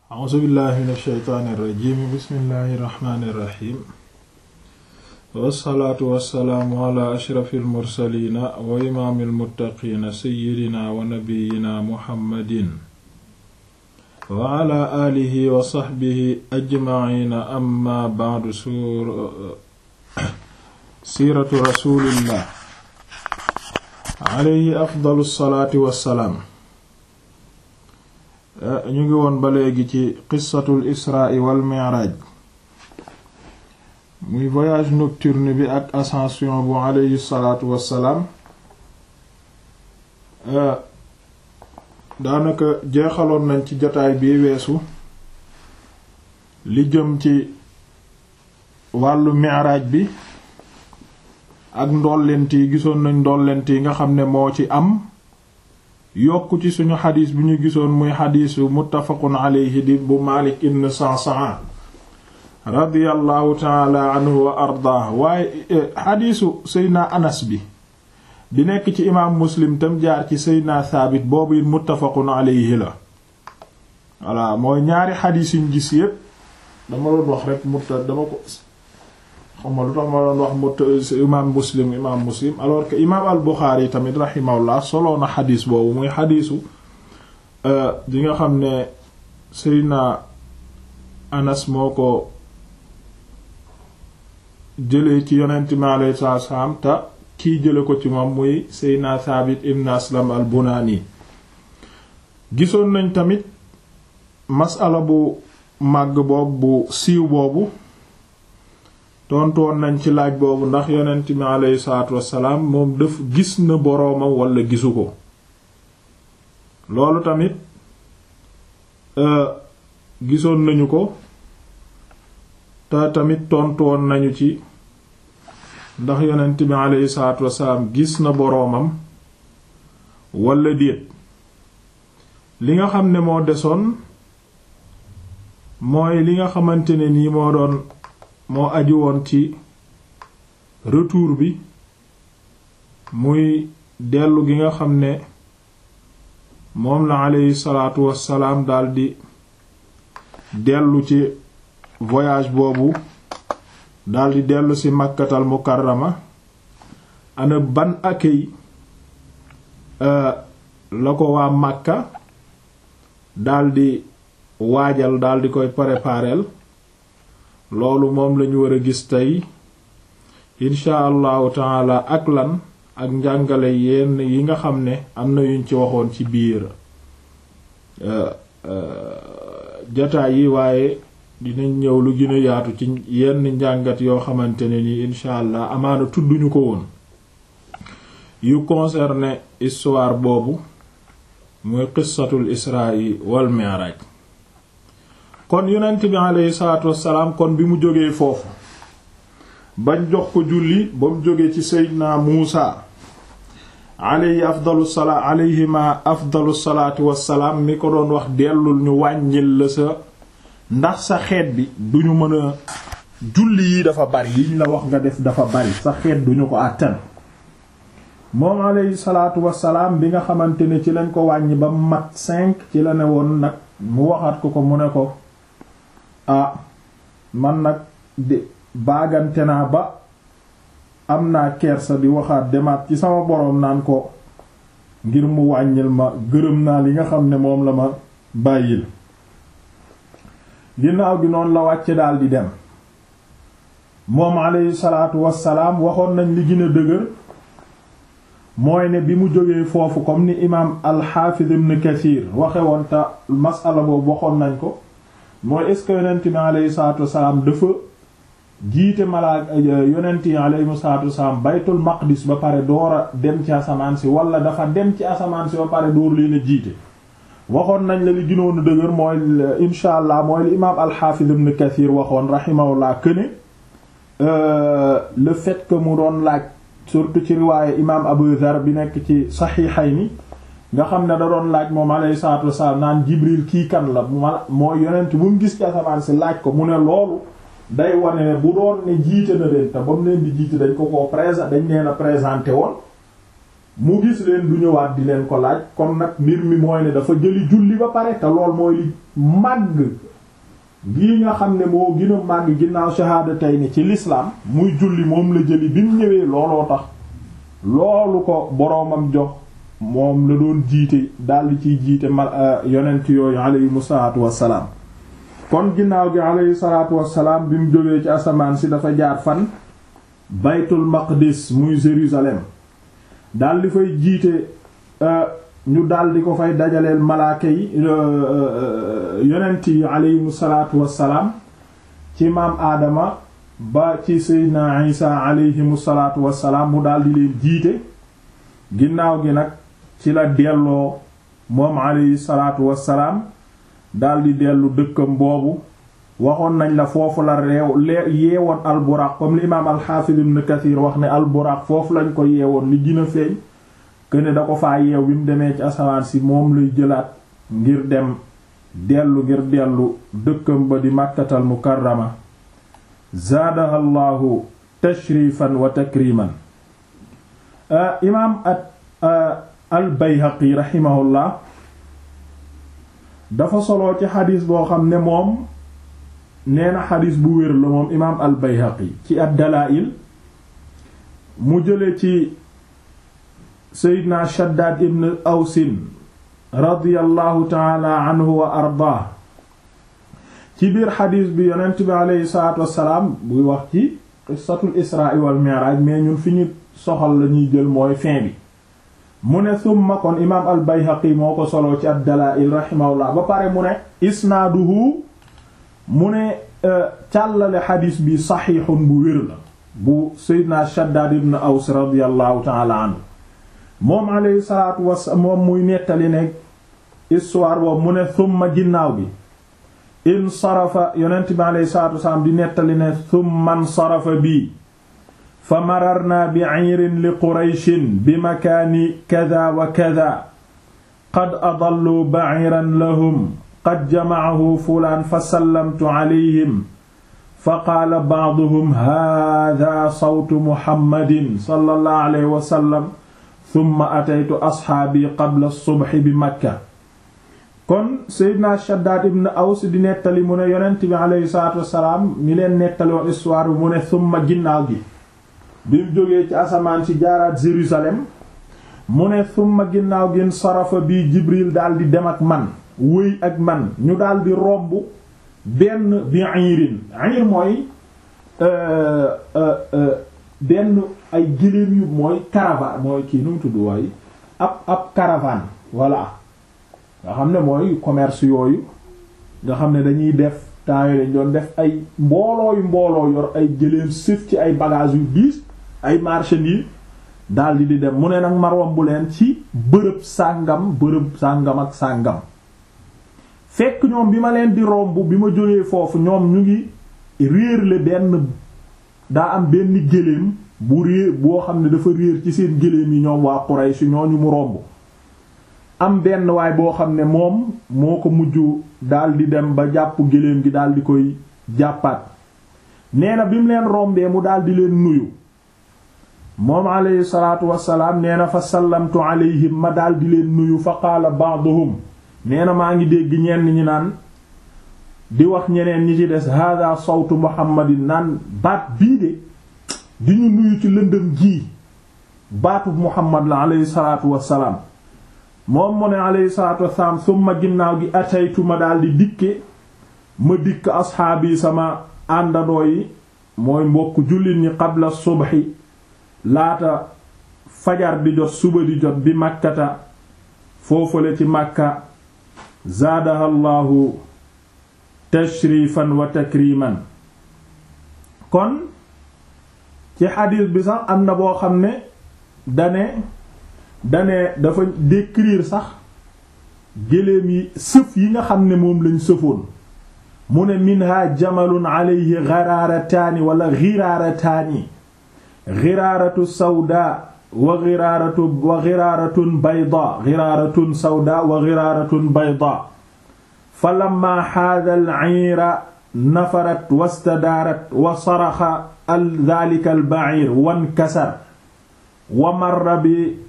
a'uuzu billahi min ashaytaani irrajim bismillahi irrahmani irrahim wassalaatu wassalaamu ala ashrafi almursalina wa imaami almuttaqiina seyidina wa nabiyina muhammadin wa ala aalihi wa saxbihi ajmaciina amma ba'du siiratu rasulillah alayhi afdalu salaati wassalaam ñu ngi woon ba léegi ci qissatul israa wal mi'raaj muy voyage nocturne bi ak ascension bu alayhi salaatu wassalaam daanaka jeexaloon nañ ci jotaay bi weesu li jëm ci wàllu mi'raaj bi ak ndollent yi gisoon nañ ndollent yi nga xam ne moo ci am yokk ci suñu xadis bi ñu gisoon muy xadisu muttafaqun alayhi di bu Malik ibn Sa'sa'a radiyallahu taala anhu wa ardaah waaye xadisu Seydina Anas bi di nekk ci imaam Muslim tam jaar ci Seydina Thabit boobu it muttafaqun alayhi la voilà mooy ñaari xadis yuñ gis yépp dama doon wax rek mutta dama ko xam nga lu tax ma doon wax mut imaam muslim imaam muslim alors que imaam al buxaari tamit rahimahullah soloo na xadiis boobu muy xadiisu di nga xam ne Seydina Anas moo ko jëlee ci yonent mi alayhi salaatu salaam te kii jële ko ci moom muy Seydina Thabit ibn Aslam al Bunani gisoon nañ tamit masala bu màgg boobu bu siiw boobu tontu woon nañ ci laaj boobu ndax yonent mi aleyhi salaatu wassalaam moom daf gis na boroomam walla gisu ko loolu tamit gisoon nañu ko te tamit tontu woon nañu ci ndax yonent mi aleyhi salaatu wassalaam gis na boroomam walla déet li nga xam ne moo desoon mooy li nga xamante ne nii moo doon moo aju woon ci retour bi muy dellu gi nga xam ne moom la aleyhi salaatu wassalaam daldi dellu ci voyage boobu daldi dellu ci makkatal mukarrama ana ban accueil la ko waa Makka daldi waajal daldi koy prépareel loolu moom lañu war a gis tey insha allahu taala ak lan ak njàngale yenn yi nga xam ne am na yuñ ci waxoon ci biir jataay yi waaye dinañ ñëw lu gën a yaatu ci yenn njàngat yoo xamante ne ni insha allah amaana tudduñu ko woon yu concerné histoire boobu muy qissatul israi wal mi'raj kon yonent bi aleyhi salaatu wassalaam kon bi mu jógee foofu bañ jox ko julli ba mu jógee ci seydina muusa aleyhi afdalu salaa aleyhima afdalu salaatu wassalaam mi ko doon wax dellul ñu wàññil la sa ndax sa xeet bi duñu mën a julli yi dafa bari yiñ la wax nga def dafa bari sa xeet duñu ko àttan moom aleyhi salaatu wassalaam bi nga xamante ne ci lañ ko wàññi ba mat cinq ci la ne woon nag mu waxaat ko ko mu ne ko ah man nag de baagante naa ba am naa kersa di waxaat demaat ci sama boroom naan ko ngir mu wàññil ma gërëm naa li nga xam ne moom la ma bàyyil ginnaaw gi noonu la wàcce daal di dem moom alayhi salaatu wassalaam waxoon nañ li gën a dëgër mooy ne bi mu jógee foofu comme ni imaam al-Hafiz ibn Kathir waxe woon te masala boobu waxoon nañ ko mooy est-ce que yonent bi alayhi salaatu wasalaam dafa jiite malaak yonent yi alayhi salaatu wasalaam baytul maqdis ba pare door a dem ci asamaan si wala dafa dem ci asamaan si ba pare door leen a jiite waxoon nañ la li gënoon a dëgër mooy insha allah mooy li imaam al-Hafiz ibn Kathir waxoon rahimahullah que ne le fait que mu doon laaj surtout ci riwaaye imaam Abu Dhar bi nekk ci Sahihayni nga xam ne da doon laaj moom alayhi salaatu wasalaam naan Jibril kii kan la ma mooy yonent bu mu gis ci asamaan si laaj ko mu ne loolu day wane ne bu doon ne jiite na leen te ba mu leen di jiite dañ ko koo présent dañ leen a présenté woon mu gis leen du ñëwaat di leen ko laaj kon nag mbir mi mooy ne dafa jëli julli ba pare te lool mooy li màgg gii nga xam ne moo gën a màgg ginnaaw shahaadatayni ci l'islam muy julli moom la jëli bi mu ñëwee looloo tax loolu ko boroomam jox moom la doon jiite daldi ciy jiite ma yonent yooyu aleyhimu salaatu wassalaam kon ginnaaw gi aleyhi salaatu wassalaam bi mu jógee ci asamaan si dafa jaar fan baytul maqdis muy Jérusalem daldi fay jiite ñu daldi ko fay dajaleel malaaka yi yonent yi aleyhimu salaatu wassalaam ci maam aadama ba ci seydina isa aleyhimu salaatu wassalaam mu daldi leen jiite ginnaaw gi nag ci la delloo moom aleyhi salaatu wassalaam daldi dellu dëkkam boobu waxoon nañ la foofu la reew yeewoon alburaq comme l'imam alxaafid ibn kathir wax ne alburaq foofu lañ ko yeewoon li gën a feeñ këne da ko faa yeew bi mu demee ci asamaan si moom lay jëlaat ngir dem dellu ngir dellu dëkkam ba di màkkatal mukarrama zaadaha llahu tashrifan wa takriman imaam al bayhaqi rahimahullah dafa soloo ci xadis boo xam ne moom nee na xadis bu wér la moom imaam al bayhaqi ci ad dalaa'il mu jële ci seydna shaddaad ibn awsin radiyallahu taala anhu wa ardaa ci biir xadis bi yonent bi aleyhi salaatu wassalaam buy wax ci qissatul israa wal mi'raaj mais ñun fi ñu soxal la ñuy jël mooy fin bi mu ne summa kon imaam al bayhaqi moo ko soloo ci ad dalaa'il rahimahullah ba pare mu ne isnaaduhu mu ne càllale xadis bi saxiixun bu wér la bu seydna shaddaad ibn aws radiyallahu taala anhu moom alayhi salaatu wasalaam moom muy nettali ne histoire boobu mu ne summa ginnaaw bi in sarafa yonent bi alayhi salaatu wasalaam di nettali ne summa nsarafa bii fa mararna bi ayrin li qurayshin bi makaani kada wa kada qad adallu ba'iran lahum qad jama'ahu fulaan fa sallamtu alayhim fa qaala ba'duhum haadaa sawtu muhammadin sallallahu alayhi wa sallam thumma ataytu asxaabi qabla subhi bi makka kon seydna shaddaad ibn aws di nettali mu ne yonent bi aleyhi salaatu wassalaam mi leen nettali woon histoire bi mu ne thumma ginnaaw gi bi mu jógee ci asamaan si jaaraat Jérusalem mu ne thumma ginnaaw gi sarafa bi jibril daldi dem ak man wëy ak man ñu daldi romb benn bi irin ir mooy benn ay gëléem yu mooy caravane mooy kii nu mu tudd waaye ab ab caravane voilà nga xam ne mooy commerce yooyu nga xam ne dañuy def temps yooyu dañ doon def ay mbooloo yu mbooloo yor ay gëléem sëf ci ay bagages yu diis ay marchandises daldi di dem mu ne nag marwam bu leen ci bërëb sàngam bërëb sàngam ak sàngam fekk ñoom bi ma leen di romb bi ma jógee foofu ñoom ñu ngi réerle benn daa am benn gëléem bu réer boo xam ne dafa réer ci seen gëléem yi ñoom waa Quraysh ñooñu mu romb am benn waay boo xam ne moom moo ko mujj daldi dem ba jàpp gëléem gi daldi koy jàppaat nee na bi mu leen rombee mu daldi leen nuyu moom alayhi salaatu wassalaam nee na fa sallamtu alayhim ma daldi leen nuyu fa qaala ba'duhum nee na maa ngi dégg ñenn ñi naan di wax ñeneen ñi ci des hada sawtu muhammadin naan baat bii de di ñu nuyu ci lëndëm gii baatu muhammad la alayhi salaatu wassalaam moom mu ne alayhi salaatu wassalaam summa ginnaaw gi ataytu ma daldi dikke ma dikk asxaabi sama àndandoo yi mooy mbokk jullit ñi qabla subhi laata fajar di jot suba di jot bi makkata foofale ci makka zaadaha llahu tashrifan wa takriman kon ci xadiis bi sax am na boo xam ne dane dane dafa décrire sax géléem yi sëf yi nga xam ne moom lañ sëfoon mu ne minha jamalun alayhi garaarataani wala giraarataani giraaratu sawda wa giraaratu wa giraaratun bayda giraaratun sawda wa giraaratun bayda fa lamma xaada al-ciira nafarat wastadaarat wa saraxa al daalika al-baciir wankasar wa marra bi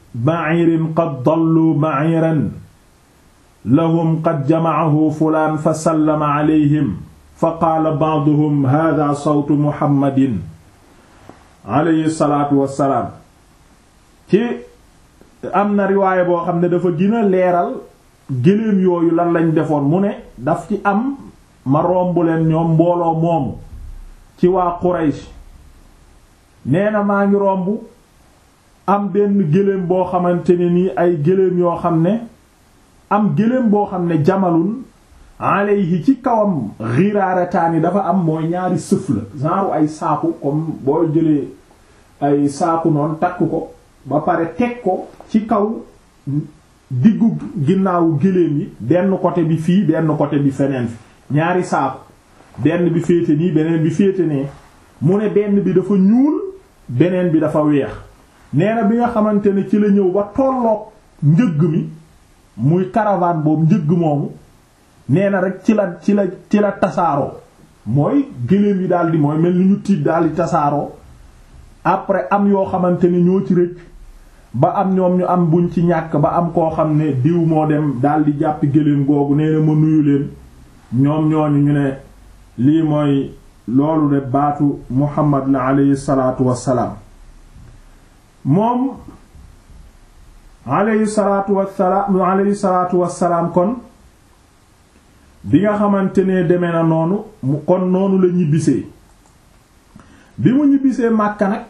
ba'irin qad dallu ba'iran lahum qad jama'ahu fulaan fa sallama alayhim fa qaala ba'duhum haadaa sawtu muhammadin alayhi salaatu wassalaam ci am na riwaaya boo xam ne dafa gën a leeral gëléem yooyu lan lañ defoon mu ne daf ci am ma romb leen ñoom mbooloo moomu ci waa Quraysh nee na maa ngi romb am benn gëléem boo xamante ne nii ay gëléem yoo xam ne am gëléem boo xam ne jamalun alayhi ci kawam ghirarataani dafa am mooy ñaari sëf la genre ay saaku comme boo jëlee ay saaku noonu takk ko ba pare teg ko ci kaw diggu ginnaawu gëléem yi benn côté bi fii benn côté bi feneen fi ñaari saaku benn bi féete nii beneen bi féete nee mu ne benn bi dafa ñuul beneen bi dafa weex nee na bi nga xamante ne ci la ñëw ba tolloog njëgg mi muy caravane boobu njëgg moomu nee na rek ci la ci la ci la tasaaroo mooy gëléem yi daal di mooy mel ni ñu tiit daal di tasaaroo après am yoo xamante ne ñoo ci rëcc ba am ñoom ñu am buñ ci ñàkk ba am koo xam ne diw moo dem daal di jàppi gëléem googu nee na ma nuyu leen ñoom ñooñu ñu ne lii mooy loolu de baatu Muhammad la aleyhi salaatu wassalaam moom aleyhi salaatu wassalaam aleyhi salaatu wassalaam kon bi nga xamante ne demee na noonu mu kon noonu la ñibbisee bi mu ñibbisee Makka nag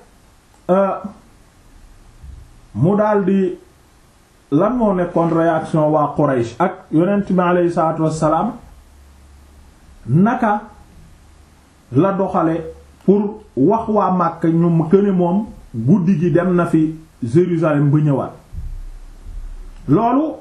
mu daldi lan moo nekkoon réaction waa Quraysh ak yonent bi aleyhi salaatu wassalaam naka la doxale pour wax waa Makka ñu këne moom guddi gi dem na fi Jérusalem ba ñëwaat loolu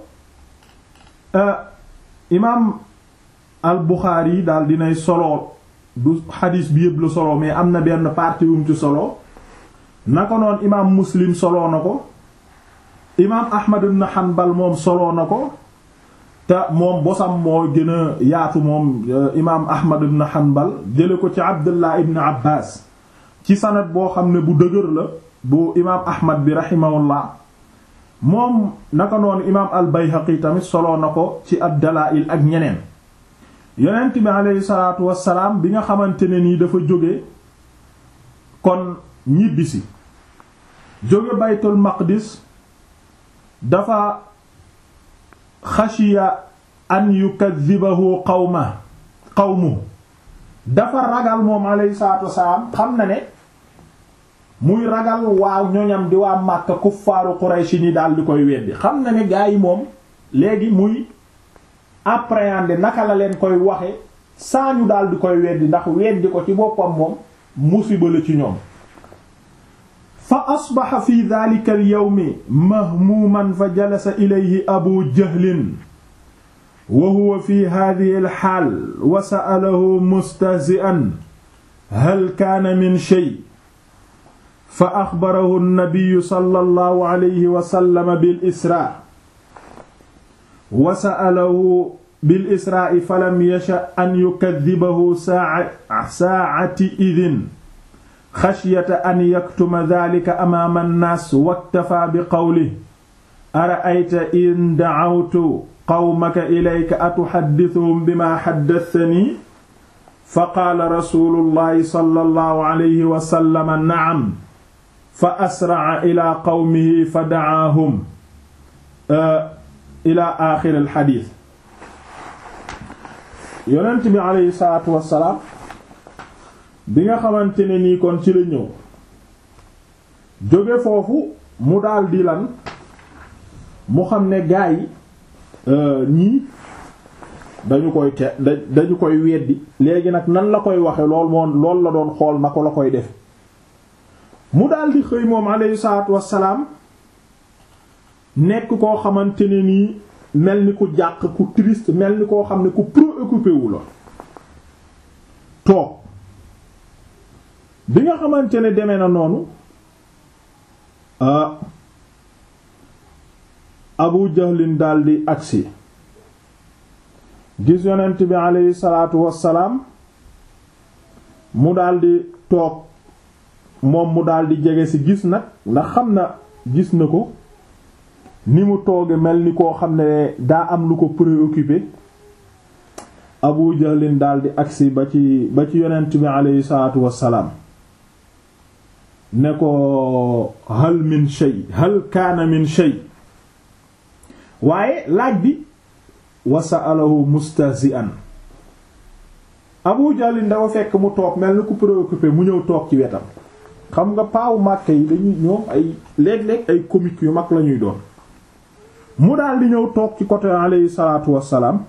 imaam al Buxaari yi daal dinay solo du xadiis bi yëpp la solo mais am na benn partie wum ci solo naka noon imaam Muslim solo na ko imaam Ahmad ibn Hanbal moom solo na ko te moom bosam moo gën a yaatu moom imaam Ahmad ibn Hanbal jële ko ci Abdullah ibn Abbas ci sanad boo xam ne bu dëgër la bu imaam Ahmad bi rahimahullah moom naka noonu imaam al-Bayhaqi tamit solo na ko ci ad-Dalaa'il ak ñeneen yonent bi aleyhi salaatu wassalaam bi nga xamante ne nii dafa jóge kon ñibbisi jóge baytul maqdis dafa xashiya an yukadhibahu qawma qawmu dafa ragal moom aleyhi salaatu wassalaam xam na ne muy ragal waaw ñoñam di waa Makka kuffaaru Quraysh ni daal di koy weddi xam na ne gaa yi moom léegi muy appréhender naka la leen koy waxe saa ñu daal di koy weddi ndax weddi ko ci boppam moom musiba la ci ñoom fa asbaxa fi dhalika al yawmi mahmuuman fa jalasa ilayhi abu jahlin wa huwa fi hadhihi al xaal wa sa'alahu mustahzi'an hal kaana min shay fa axbarahu an-nabiyyu sallallahu alayhi wa sallam bil israa wa sa'alahu bil israa'i falam yasha an yukaddibahu saa'ati idin xashyata an yaktuma dhalika amaama an-naas waktafaa bi qawlihi ara'ayta in da'awtu qawmaka ilayka atuhaddithuhum bimaa haddathanii faqaala rasuulullahi sallallahu alayhi wa sallam na'am fa asra'a ilaa qawmihi fa da'aahum ila axir al xadiis yonent bi aleyhi salaatu wassalaam bi nga xamante ne nii kon ci la ñëw jóge foofu mu daldi lan mu xam ne gaa yi ñii dañu koy te dañu koy weddi léegi nag nan la koy waxe lool moom lool la doon xool na ko la koy def mu daldi xëy moom aleyhi salaatu wassalaam nekk koo xamante ne nii mel ni ku jàq ku triste mel ni koo xam ne ku préoccupé wu la toog bi nga xamante ne demee na noonu ah Abu Jahlin daldi agsi gis yonent bi aleyhi salaatu wassalaam mu daldi toog moom mu daldi jege ci gis nag ndax xam na gis na ko ni mu tooge mel ni koo xam ne daa am lu ko préoccupé Abu Jahlin daldi agsi ba ci ba ci yonent bi aleyhi salaatu wassalaam ne ko hal min shay hal kaana min shay waaye laaj bi wa sa'alahu mustahzi'an Abu Jahlin dafa fekk mu toog mel ni ku préoccupé mu ñëw toog ci wetam xam nga paawu Makka yi dañuy ñoom ay léeg-léeg ay comique yu mag lañuy doon mu daal di ñëw toog ci côté alayhi salaatu wassalaam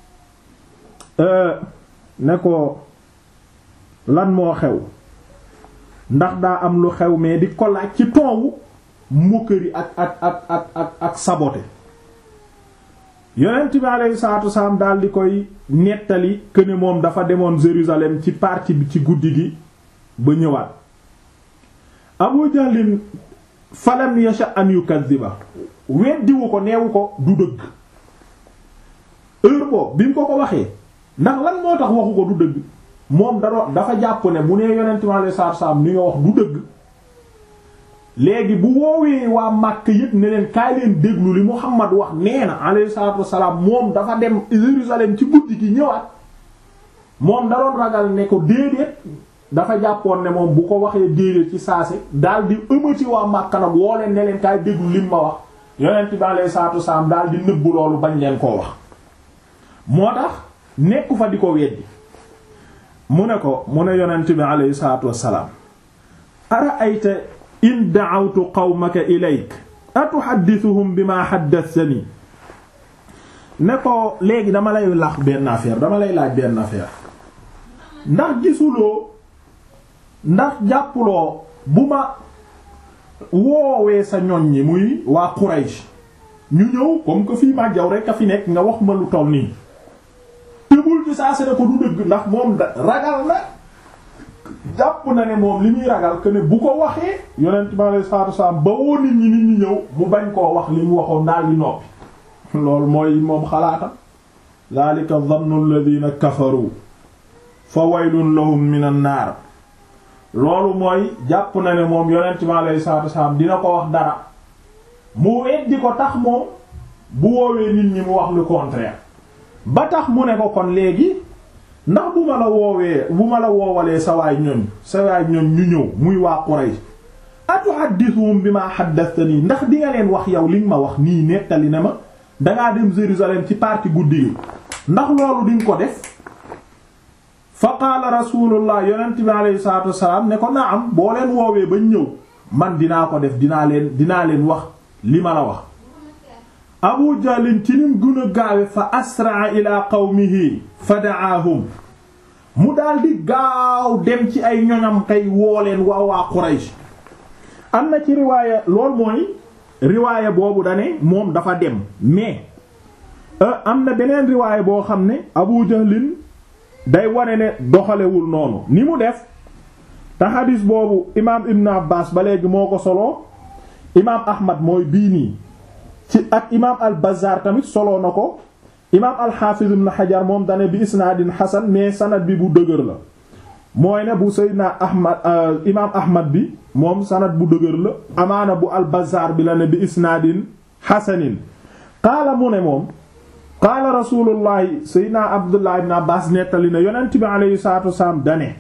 ne ko lan moo xew ndax daa am lu xew mais di ko laaj ci toowu moquerie ak ak ak ak ak ak saboté yonent bi alayhi salaatu wassalaam daal di koy nettali que ne moom dafa demoon Jérusalem ci partie bi ci guddi gi ba ñëwaat Abu Jahlin falam yasha an yukadhiba weddiwu ko neewu ko du dëgg heure boobu bi mu ko ko waxee ndax lan moo tax waxu ko du dëgg moom da dafa jàpp ne bu nee yonent mi alayhi salaatu salaam li nga wax du dëgg léegi bu woowee waa Makka yëpp ne leen kaay leen déglu li Muhammad wax nee na alayhi salaatu wassalaam moom dafa dem Jérusalem ci guddi gi ñëwaat moom da doon ragal ne ko déedéet dafa jàppoon ne moom bu ko waxee déedéet ci saase daal di ëmmati waa Makka nag woo leen ne leen kaay déglu lim ma wax yonent bi alayhi salaatu wassalaam daal di nëbbu loolu bañ leen koo wax moo tax nekku fa di ko weddi mu ne ko mu ne yonent bi alayhi salaatu wassalaam ara ayta in da'awtu qawmaka ilayk atuhaddithuhum bima haddathani ne ko léegi dama lay lax benn affaire dama lay laaj benn affaire ndax gisuloo ndax jàppuloo bu ma woowee sa ñoñ ñi muy waa Quraysh ñu ñëw comme que fii ma jaw rek a fi nekk nga wax ma lu toll nii tëbul ci saa ne ko du dëgg ndax moom da ragal na jàpp na ne moom li muy ragal que ne bu ko waxee yonent bi alei salatu wasalaam ba woo nit ñi nit ñi ñëw mu bañ koo wax li mu waxoon daal di noppi loolu mooy moom xalaatam zalika dhannu alladhina kafaru fa waylun lahum minan naar loolu mooy jàpp na ne moom yonent bi alei salatu wasalaam dina ko wax dara mu weddi ko tax moom bu woowee nit ñi mu wax le contraire ba tax mu ne ko kon léegi ndax bu ma la woowee bu ma la woowalee sa waay ñoñ sa waay ñoñ ñu ñëw muy waa Quraysh atuhaddithuhum bima haddathani ndax di nga leen wax yow liñ ma wax nii nettali ne ma dangaa dem Jérusalem ci parti guddi yi ndax loolu diñ ko def fa qaala rasulullah yonent bi alayhi salatu wassalam ne ko naam boo leen woowee bañ ñëw man dinaa ko def dinaa leen dinaa leen wax li ma la wax abu jahlin ci nim gën a gaawe fa asraa ila qawmihi fa da'aahum mu daldi gaaw dem ci ay ñoñam kay wooleen waa waa Quraysh am na ci riwaaya lool mooy riwaaya boobu dane moom dafa dem mais am na beneen riwaaya boo xam ne abu jahlin day wane ne doxalewul noonu ni mu def te xadis boobu imaam ibn abbas ba léegi moo ko soloo imaam ahmad mooy bii nii ci ak imaam al bazaar tamit soloo na ko imaam al xaafiz ibn xajar moom dane bi isnaadin xasan mais sanad bi bu dëgër la mooy ne bu seydina ahmad imaam ahmad bi moom sanad bu dëgër la amaana bu al bazaar bi la ne bi isnaadin xasanin qaala mu ne moom qaala rasulullahi seydina abdullah ibn abbas nettali ne yonent bi aleyhi salatu wasalaam dane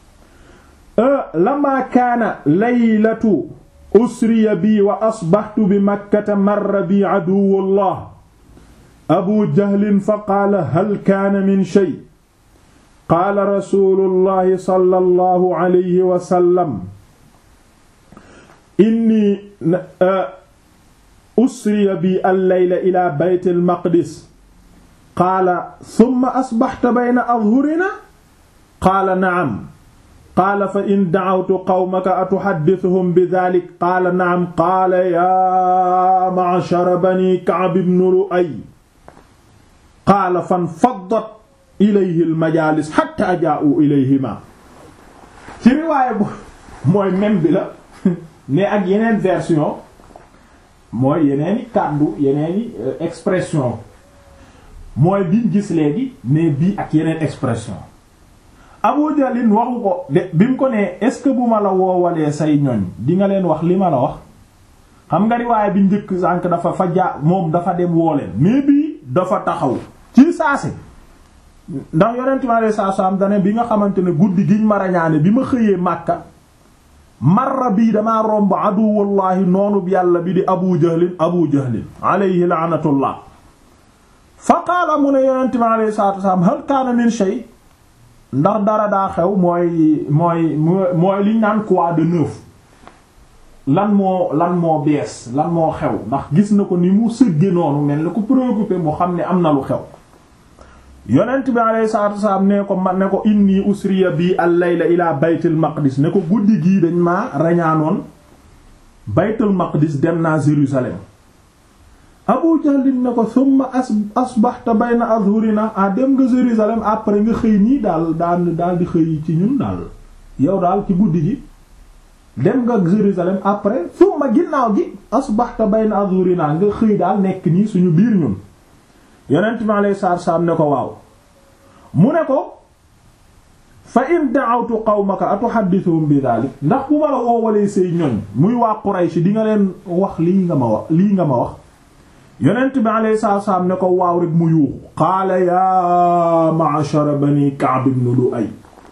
lama kaana laylatu usriya bi wa asbaxtu bi makkata marra bi aduwullah abu jahlin fa qaala hal kaana min shay qaala rasulullahi sallallahu alayhi wa sallam inni usriya bi al-layla ila bayt al-maqdis qaala thumma asbaxta bayna adhurina qaala na'am qaala fa in da'awtu qawmaka atuhaddithuhum bidhalik qaala na'am qaala yaa ma'shara bani Ka'b ibn Lu'ay qaala fanfaddat ilayhi al-majaalis hatta jaa'u ilayhima ci riwaaya bu mooy même bi la mais ak yeneen version mooy yeneeni kàddu yeneeni expression mooy biñ gis léegi mais bii ak yeneen expression Abu Jalin waxu ko de bi mu ko nee est-ce que bu ma la woowalee say ñoñ di nga leen wax li ma la wax xam nga riwaay bi njëkk sànk dafa fa ja moom dafa dem wooleen mais bii dafa taxaw ci saase ndax yonent mi alayhi salaatu salaam dane bi nga xamante ne guddi giñ ma rañaane bi ma xëyee Makka marra bii damaa romb aduwullahi noonu yàlla bi di abu jahlin abu jahlin alayhi laanatullah fa qaala mu ne yonent mi alayhi salaatu wasalaam hal kaana min shay ndax dara daa xew mooy mooy mooy liñ naan quoi de neuf lan moo lan moo bees lan moo xew ndax gis na ko ni mu sëgge noonu mel ni ko préoccupé mu xam ne am na lu xew yonent bi alayhi salaatu wasalaam ne ko ma ne ko inni usriya bi al-layla ila baytul maqdis ne ko guddi gii dañ maa rañaanoon baytul maqdis dem naa Jérusalem Abu Jahl ne ko summa as asbahta bayna azhurina ah dem nga Jérusalem après nga xëy nii daal daal daal di xëy ci ñun daal yow daal ci guddi gi dem nga Jérusalem après summa ginnaaw gi asbahta bayna azhurina nga xëy daal nekk nii suñu biir ñun yonent mi alayhi salaatu salaam ne ko waaw mu ne ko fa in da'awtu qawmaka atuhaddithuhum bi dhalik ndax bu ma la woowalee say ñoñ muy waa Quraysh di nga leen wax lii nga ma wax lii nga ma wax yonent bi alayhi salaatu salaam ne ko waaw rek mu yuuxu qaala yaa ma'shara bani Ka'b ibn Lu'ay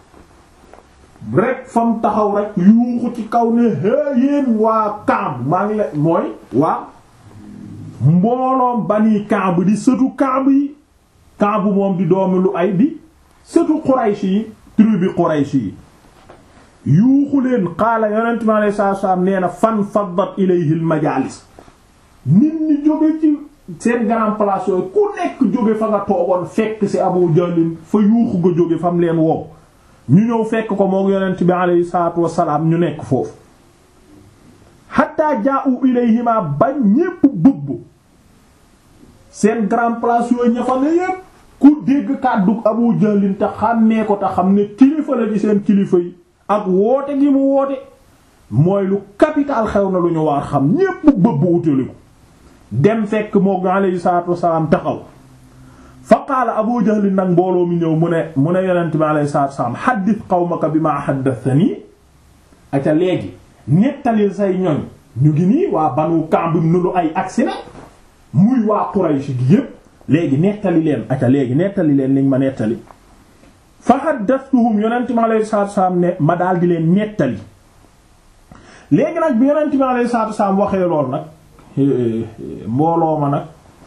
rek fam taxaw rek yuuxu ci kaw ne hee yéen waa Ka'b maa ngi la mooy waa mbooloom bani Kaab di sëtu Kaab yi Kaab moom di doomi lu ay di sëtu Quraysh yi tribu Quraysh yi yuuxu leen xaala yonent mi alayhi salaatu salaam nee na fan faddat ilayhi al majaalis nit ñi jóge ci seen grand place yooyu ku nekk jóge fa nga toogoon fekk ci Abu Jahl fa yuuxu nga jóge fam leen wow ñu ñëw fekk ko moom yonent bi alayhi salaatu wassalaam ñu nekk foofu hatta jaa'u ilayhima bañ ñépp bëbb seen grand place yooyu ña fa ne yépp ku dégg kàddu Abu Jahlin te xàmmee ko te xam ne kilifa la ci seen kilifa yi ak woote gi mu woote mooy lu capital xew na lu ñu war xam ñépp bëbb utali ko dem fekk moo alayhi salaatu wassalaam taxaw fa qaala Abu Jahlin nag mbooloo mi ñëw mu ne mu ne yonent bi alayhi salaatu wassalaam haddith qawmaka bimaa haddathanii aca léegi nettalil say ñoñ ñu ngi nii waa Banu Ka'b ibn Lu'ay agsi na muy waa Quraysh gi yépp léegi nettali leen aca léegi nettali leen liñ ma nettali fa haddathtuhum yonent mi alayhi salaatu wassalaam ne ma daal di leen nettali léegi nag bi yonent mi alayhi salaatu wassalaam waxee lool nag mbooloo ma nag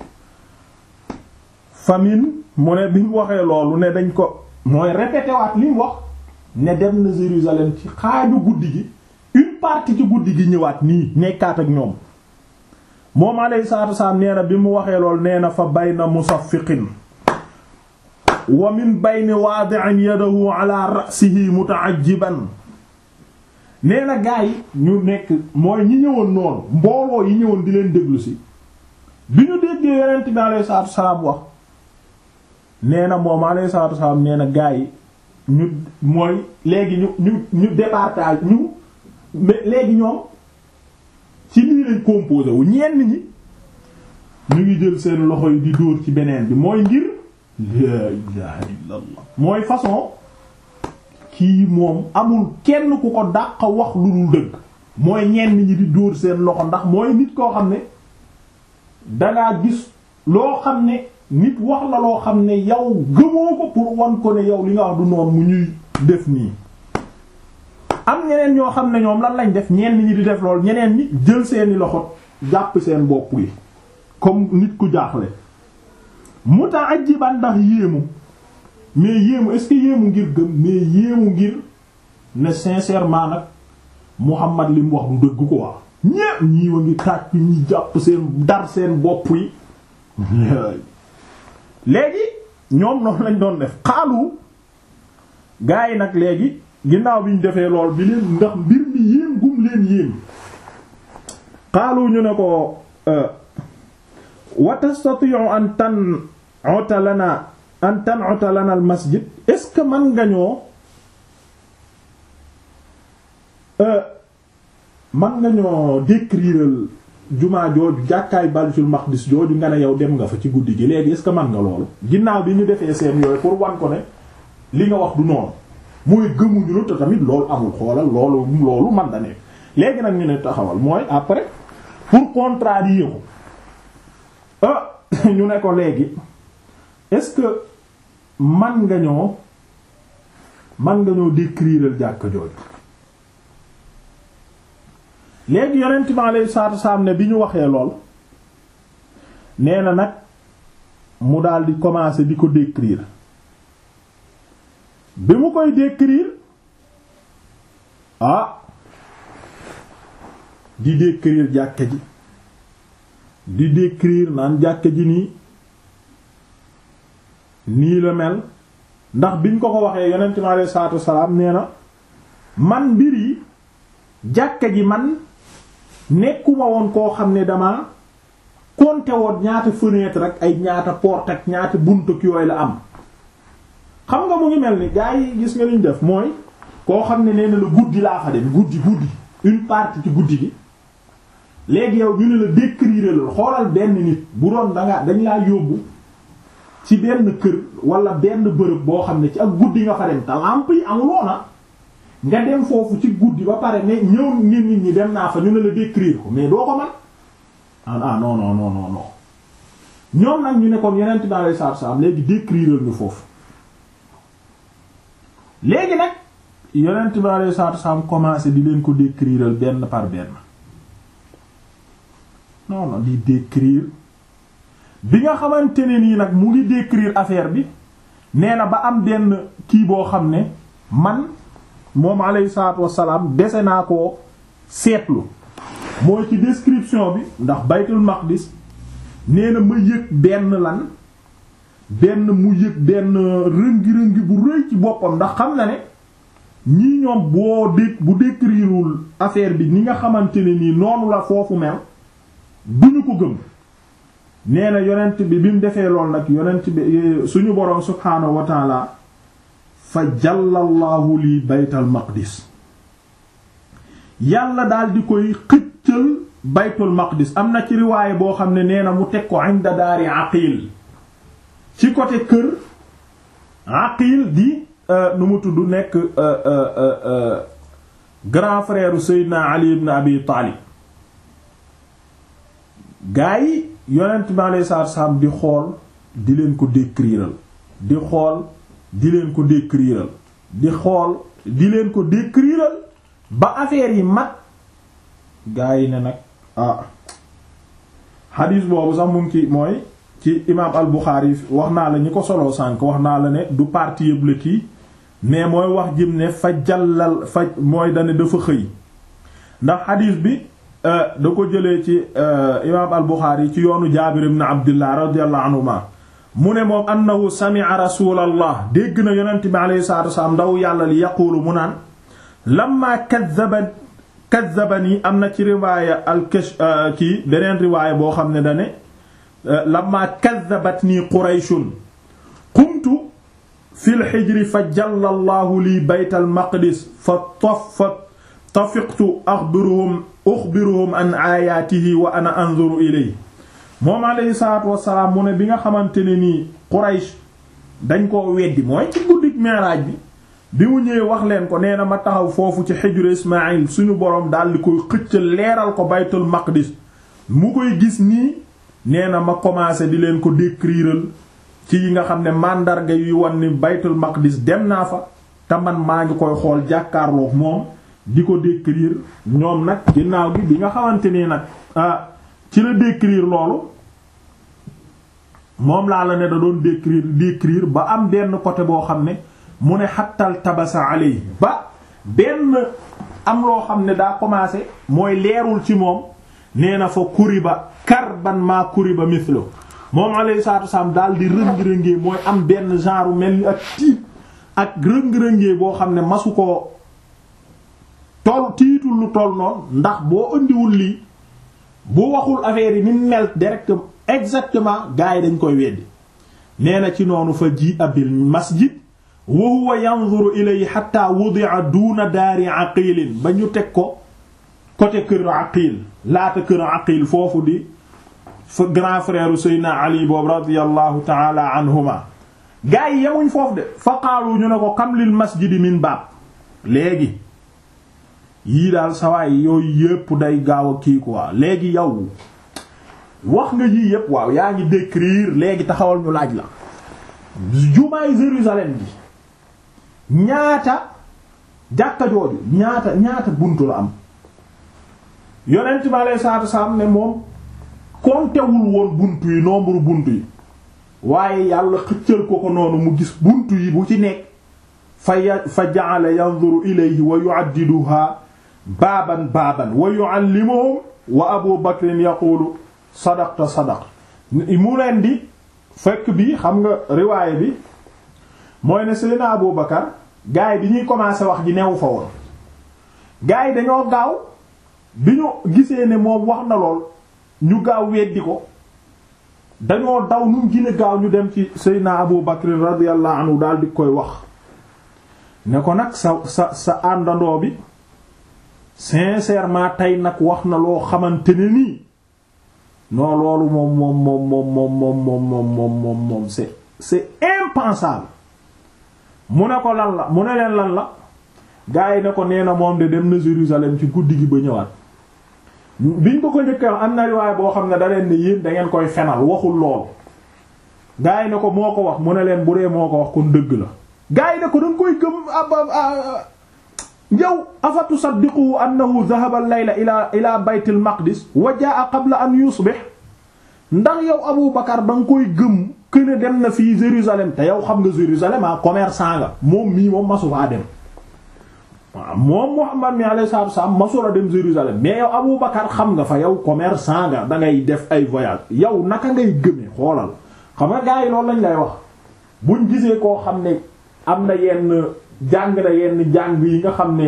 famine mu ne bi mu waxee loolu ne dañ ko mooy répété waat li mu wax ne dem na Jérusalem ci xaaju guddi gi une partie ci guddi gi ñëwaat nii nekkaat ak ñoom moom alayhi salaatu wasalaam nee na bi mu waxee lool nee na fa bayna musaffiqin wa min bayni waadi'in yadahu ala ra'sihi muta'ajjiban nee na gaa yi ñu nekk mooy ñi ñëwoon noonu mbooloo yi ñëwoon di leen déglu si bi ñu déggee yonent bi alayhi salaatu wasalaam wax nee na moom alayhi salaatu wasalaam nee na gaa yi ñu mooy léegi ñu ñu ñu départage ñu mais léegi ñoom ci lii lañ composé wu ñenn ñi ñu ngi jël seen loxo yi di dóor ci beneen bi mooy ngir la ilaha illallah mooy façon kii moom amul kenn ku ko dàq wax lu dul dëgg mooy ñenn ñi di dóor seen loxo ndax mooy nit koo xam ne dangaa gis loo xam ne nit wax la loo xam ne yow gëmoo ko pour wan ko ne yow li nga wax du noonu mu ñuy def nii am ñeneen ñoo xam ne ñoom lan lañ def ñenn ñi di def lool ñeneen ñi jël seeni loxo jàpp seen bopp yi comme nit ku jaaxle muta'ajjiban ndax yéemu mais yéemu est-ce que yéemu ngir gëm mais yéemu ngir ne sincèrement nag Muhammad li mu wax du dëgg ko waa ñépp ñii wa ngi tàcc ñi jàpp seen dar seen bopp yi léegi ñoom noonu lañ doon def xaalu gaa yi nag léegi ginnaaw bi ñu defee lool bi leen ndax mbir mi yéem gum leen yéem xaalu ñu ne ko wa tastati'u an tan'uta lana an tan'uta lana al masjid est-ce que man nga ñoo man nga ñoo décrire jumaa jooju jàkkaay Baytul Maqdis jooju nga ne yow dem nga fa ci guddi gi léegi est-ce que man nga loolu ginnaaw bi ñu defee seen yooyu pour wan ko ne li nga wax du noonu mooy gëmuñu lu te tamit loolu amul xoolal loolu loolu man da nekk léegi nag ñu ne taxawal mooy après pour contrarier ko ah ñu ne ko léegi est-ce que man nga ñoo man nga ñoo décrire jàkka jooju léegi yonent bi alayhi salaatu wasalaam ne bi ñu waxee lool nee na nag mu daal di commencer di ko décrire bi mu koy décrire ah di décrire jàkka ji di décrire naan jàkka ji nii nii la mel ndax biñ ko ko waxee yonent mi alayhi salaatu wasalaam nee na man mbir yi jàkka ji man nekkuma woon koo xam ne dama compter woon ñaata fenêtre ak ay ñaata porte ak ñaata bunt ak yooyu la am xam nga mu ngi mel ni gaa yi gis nga liñ def mooy koo xam ne nee na la guddi laa fa dem guddi guddi une partie ci guddi gi léegi yow ñu ne la décrire la xoolal benn nit bu doon danga dañ laa yóbbu ci benn kër wala benn bërëb boo xam ne ci ak guddi nga fa dem te lampe yi amuloona nga dem foofu ci guddi ba pare ne ñëw nit nit ñi dem naa fa ñu ne la décrire ko mais doo ko man ah ah non non non non non ñoom nag ñu ne kon yeneen dans les saab saab léegi décrire ñu foofu léegi nag yonent bi alayhi salaatu salaam commencé di leen ko décrire benn par benn non non di décrire bi nga xamante ne nii nag mu ngi décrire affaire bi nee na ba am benn kii boo xam ne man moom alayhi salaatu wassalaam dese naa ko seetlu mooy ci description bi ndax baytul maqdis nee na ma yëg benn lan benn mu yëg benn rëngi-rëngi bu rëy ci boppam ndax xam na ne ñii ñoom boo dé bu décrireul affaire bi ni nga xamante ne nii noonu la foofu mel duñu ko gëm nee na yonent bi bi mu defee lool nag yonent bi suñu boroom subhaanahu wa taala fa jàllallahu li baytal maqdis yàlla daal di koy xëccal baytul maqdis am na ci riwaaye boo xam ne nee na mu teg ko inda daari aqil ci côté kër aqil di nu mu tudd nekk grand frère Seydina Ali ibn Abi Talib gaa yi yonent bi alayhi salaatu wasallam di xool di leen ko décriral di xool di leen ko décriral di xool di leen ko décriral ba affaire yi mat gaa yi ne nag ah xadiis boobu sax mu ngi ci mooy ci imaam al Buxaari wax naa la ñi ko soloo sànk wax naa la ne du parti yëpp la kii mais mooy wax jëm ne fa jàllal fa mooy dane dafa xëy ndax xadiis bi da ko jëlee ci imaam al Buxaari ci yoonu Jaabir ibn Abdullah radiyallahu anhuma mu ne moom annahu sami'a rasulallah dégg na yonent bi alayhi salaatu wasalaam ndaw yàlla li yaquulu mu naan lamma kazzaba kazzabani am na ci riwaaya al kash kii beneen riwaaya boo xam ne dane lamma kazzabatni qurayshun qumtu fil hijri fa jalla allahu li baytal maqdis fa taf fa tafiqtu axbiruhum uxbiruhum an aayaatihi wa ana anzuru ilayhi moom alayhi salaatu wassalaam mu ne bi nga xamante ne nii Quraysh dañ koo weddi mooy ci guddik Mi'raaj bi bi mu ñëwee wax leen ko nee na ma taxaw foofu ci xijru Ismaayil suñu boroom daal di koy xëccal leeral ko baytul maqdis mu koy gis nii nee na ma commencé di leen ko décriral ci yi nga xam ne màndarga yuy wan ni baytul maqdis dem naa fa te man maa ngi koy xool jàkkaarloog moom di ko décrire ñoom nag ginnaaw gi bi nga xamante ni nag ah ci la décrire loolu moom laa la ne da doon décrire décrire ba am benn côté boo xam ne mu ne xattal tabasa alay ba benn am loo xam ne daa commencé mooy leerul ci moom nee na fa kuriba karban maa kuriba mithlo moom alayhi salaatu wasalaam daal di rëng-rëngee mooy am benn genre mel ni ak tiit ak rëng-rëngee boo xam ne masu ko tol tiitul lu toll noonu ndax boo indiwul lii bu waxul affaire yi ni mel directement exactement gars yi dañ koy weddi nee na ci noonu fa ji abil masjid wa huwa yanzuru ilayhi hatta wudi'a duna daari aqilin ba ñu teg ko côté kër aqil laata kër aqil foofu di fa grand frère Seydina Ali boobu radiyallahu ta'ala anhuma gars yi yemuñ foofu de fa qaalu ñu ne ko kam lil masjidi min baab léegi yii daal sawaay yooyu yépp day gaaw a kii quoi léegi yow wax nga yii yépp waaw yaa ngi décrire léegi taxawal ñu laaj la jumaay Jérusalem bi ñaata jàkka jooju ñaata ñaata buntu la am yonent bi aleyhi salaatu salaam ne moom kontewul woon buntu yi nombre buntu yi waaye yàlla xëccal ko ko noonu mu gis buntu yi bu ci nekk fa ya fa ja'ala yanzuru ilayhi wa yu'addiduha baaban baaban wa yu'allimuhum wa abu bakrin yaqulu sadaqta sadaqta mu leen di fekk bi xam nga riwaaya bi mooy ne Seydina Abu Bakar gars yi bi ñuy commencé wax ji newu fa woon gars yi dañoo gaaw bi ñu gisee ne moom wax na lool ñu gaaw weddi ko dañoo daw nu mu gën a gaaw ñu dem ci Seydina Abu Bakr radiyallahu anhu daal di koy wax ne ko nag sa sa sa àndandoo bi sincèrement tey nag wax na loo xamante ne nii non loolu moom moom moom moom moom moom moom moom moom moom moom c'est c'est impensable mu ne ko lan la mu ne leen lan la gars yi ne ko nee na moom de dem na Jérusalem ci guddi gi ba ñëwaat biñ ko ko njëkkee am na riwaay boo xam ne da leen ne yéen da ngeen koy fenal waxul lool gars yi ne ko moo ko wax mu ne leen bu dee moo ko wax kon dëgg la gars yi ne ko da nga koy gëm ab yow afa tusaddiqu annahu dhahaba al-layla ila ila bayt al-maqdis wa jaa qabla an yusbih ndax yow Abu Bakar da nga koy gëm këne dem na fii Jérusalem te yow xam nga Jérusalem ah commerçant nga moom mii moom masu faa dem waaw moom Muhammad mi alayhi salaatu wasallam masula dem Jérusalem mais yow Abu Bakar xam nga fa yow commerçant nga da ngay def ay voyage yow naka ngay gëmee xoolal xam nga gars yi loolu lañ lay wax buñ gisee koo xam ne am na yenn jàng na yenn jàng yi nga xam ne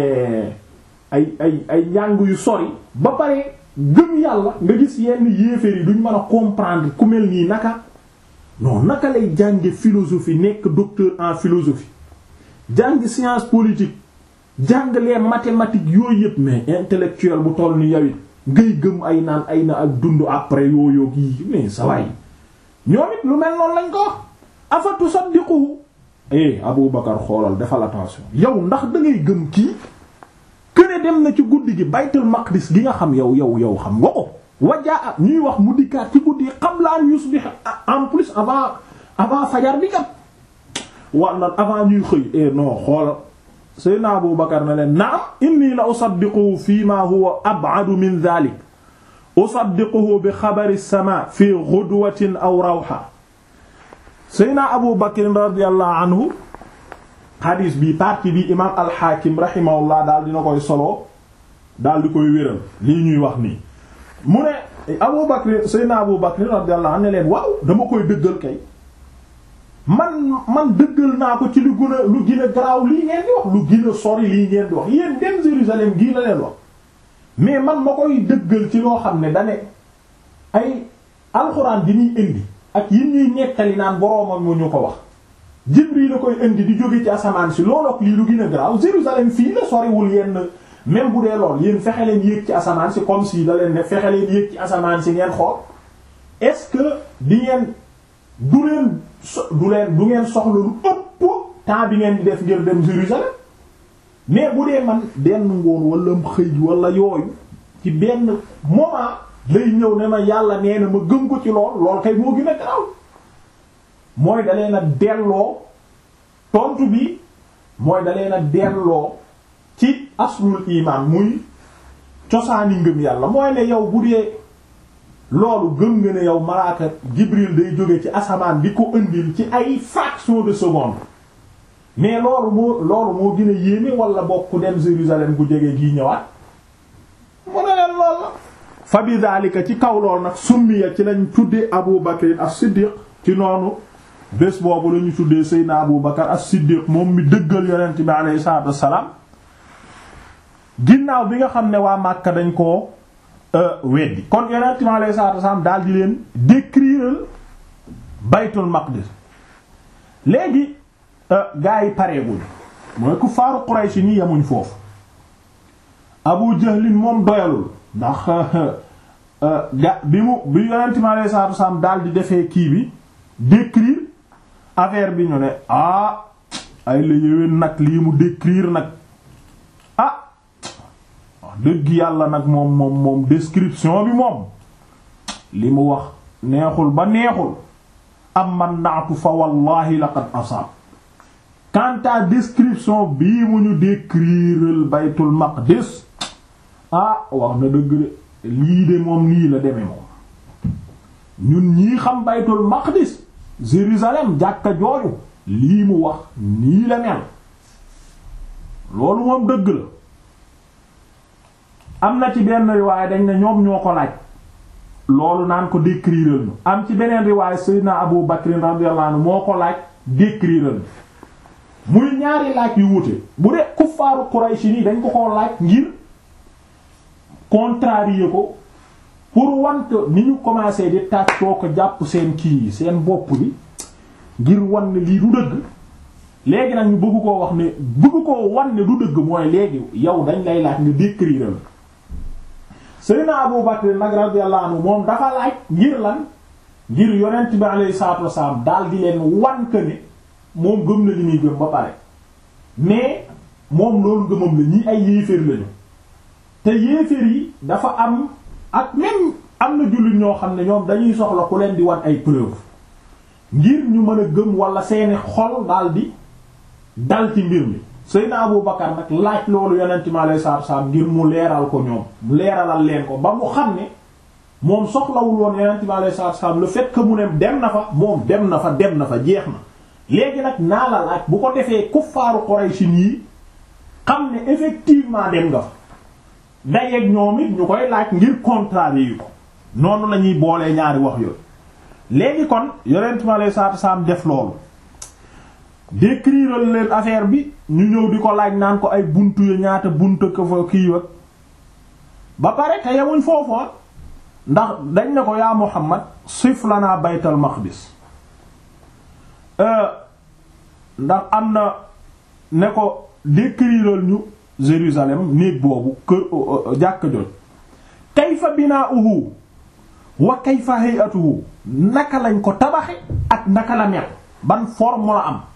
ay ay ay njàng yu sori ba pare gëm yàlla nga gis yenn yéeféer yi duñ mën a comprendre ku mel nii naka non naka lay jànge philosophie nekk docteur en philosophie jàng science politique jàng les mathématiques yooyu yëpp mais intellectuel bu toll ni yawit ngay gëm ay naan ay na ak dund après yooyu yi mais sa waay ñoom it lu mel noonu lañ ko wax afa tusaddiqu eh Abu Bakar xoolal defal attention yow ndax da ngay gëm kii këne dem na ci guddi gi baytul maqdis gi nga xam yow yow yow xam nga ko wajaa ñuy wax mu dikkaat ci guddi qabla an yusbih en plus avant avant fajar bi kat war na avant ñuy xëy eh non xoolal Seydina Abu Bakar na leen naam inni la usaddiquhu fi ma huwa ab'adu min dhalik usaddiquhu bi xabari as-sama fi ghudwatin aw rawha Seydina Abu Bakr radiyallahu anhu xadiis bi partie bi imaam al-Hakim rahimahullah daal dina koy solo daal di koy wéral lii ñuy wax nii mu ne Abu Bakr Seydina Abu Bakr radiyallahu anhu ne leen waaw dama koy dëggal kay man man dëggal naa ko ci lu gën a lu gën a garaaw lii ngeen di wax lu gën a sori lii ngeen di wax yéen dem Jérusalem gii la leen wax mais man ma koy dëggal ci loo xam ne dane ay alxuraan di ñuy indi ak yi ñuy nettali naan boroomam mu ñu ko wax Jibril la koy indi di jóge ci asamaan si loolu ak lii lu gën a garaaw Jérusalem fii la soriwul yenn même bu dee lool yéen fexe leen yéeg ci asamaan si comme si da leen ne fexe leen yéeg ci asamaan si ngeen xool est-ce que di ngeen du leen du leen du ngeen soxla lu ëpp temps bi ngeen di def ngir dem Jérusalem mais bu dee man benn ngoon wala xëy wala yooyu ci benn moment lay ñëw ne ma yàlla nee na ma gëm ko ci lool lool kay moo gën a garaaw mooy da leen a delloo tontu bi mooy da leen a delloo ci aslul iman muy cosaani ngëm yàlla mooy ne yow bu dee loolu gëm nga ne yow malaaka Jibril day jóge ci asamaan di ko indil ci ay fraction de seconde mais loolu moo loolu moo gën a yéeme wala bokk dem Jérusalem gu jege gii ñëwaat mu ne leen lool la fa bi daalika ci kaw lool nag summiya ci lañ tuddee Abu Bakr as-Siddiq ci noonu bés boobu la ñu tuddee Seydina Abu Bakr as-Siddiq moom mi dëggal yonent bi alayhi salaatu wassalaam ginnaaw bi nga xam ne waa Makka dañ koo weddi kon yonent bi alayhi salaatu wassalaam daal di leen décrire baytul maqdis léegi gaa yi pareegul mooy ku faaru Quraysh ni yemuñ foofu Abu Jahlin moom doyalul ndax ga bi mu bi yonent bi alayhi salaatu wassalaam daal di defee kii bi décrire affaire bi ñu ne ah ay la yéwén nag lii mu décrire nag ah wax dëgg yàlla nag moom moom moom description bi moom li mu wax neexul ba neexul am man naatu fa wallahi laqad asaab quant à description bii mu ñu décrire baytul maqdis ah wax na dëgg de lii de moom nii la demee moom ñun ñii xam baytul maqdis Jérusalem jàkka jooju lii mu wax nii la mel loolu moom dëgg la am na ci benn riwaay dañ ne ñoom ñoo ko laaj loolu naan ko décrire ñu am ci beneen riwaay Seydina Abu Bakr radiyallahu anhu moo ko laaj décrire ñu muy ñaari laaj yu wute bu dee kuffaaru Quraysh ni dañ ko ko laaj ngir contrarier ko pour wan ko ni ñu commencé di tàccoo ko jàpp seen kii seen bopp bi ngir wan ne lii du dëgg léegi nag ñu bëgg koo wax ne bëgg koo wan ne du dëgg mooy léegi yow dañ lay laaj nga décrire la Seydina Abu Bakr nag radiyallahu anhu moom dafa laaj ngir lan ngir yonent bi alayhi salaatu wasalaam daal di leen wan que ne moom gëm na li muy gëm ba pare mais moom loolu gëmam la ñi ay yéeféer lañu te yéeféer yi dafa am ak même am na jullit ñoo xam ne ñoom dañuy soxla ku leen di wan ay preuve ngir ñu mën a gëm wala seeni xol daal di dal ci mbir mi Seydina Abu Bakar nag laaj loolu yonent mi alayhi salaatu wasalaam ngir mu leeral ko ñoom mu leeralal leen ko ba mu xam ne moom soxlawul woon yonent mi alayhi salaatu wasalaam le fait que mu ne dem na fa moom dem na fa dem na fa jeex na léegi nag naa la laaj bu ko defee kuffaaru Quraysh yi xam ne effectivement dem nga fa dayeeg ñoom it ñu koy laaj ngir contrarier yu ko noonu la ñuy boolee ñaari wax yooyu léegi kon yonent mi alayhi salaatu wasalaam def loolu décrire leen affaire bi ñu ñëw di ko laaj naan ko ay buntu ya ñaata buntu ko fa kii wag ba pare te yemuñ foofu ndax dañ ne ko yaa Muhammad sif lana baytal maqdis ndax am na ne ko décrire ñu Jérusalem néeg boobu kër jàkk joj kayfa binaa'uhu wa kayfa hay'atuhu naka lañ ko tabaxe ak naka la mel ban forme la am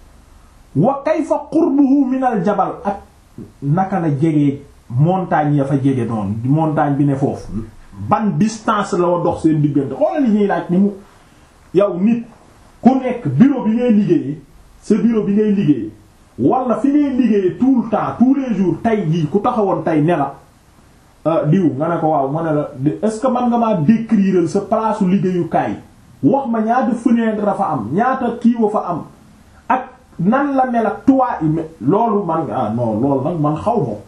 wa kayfa qurbuhu min al jabal ak naka la jege montagne ya fa jege noonu montagne bi ne foofu ban distance la wa dox seen diggante xoolal li ñuy laaj ni mu yow nit ku nekk bureau bi ngay liggéeyee sa bureau bi ngay liggéeyee wala fi ngay liggéeyee tout le temps tous les jours tey jii ku taxawoon tey ne la diw nga ne ko waaw ma ne la est-ce que man nga maa décrire sa place liggéeyukaay wax ma ñaata fenêtre dafa am ñaata kiiwa fa am ak nan la mel ak tuwaa yi loolu man ah non loolu nag man xaw ma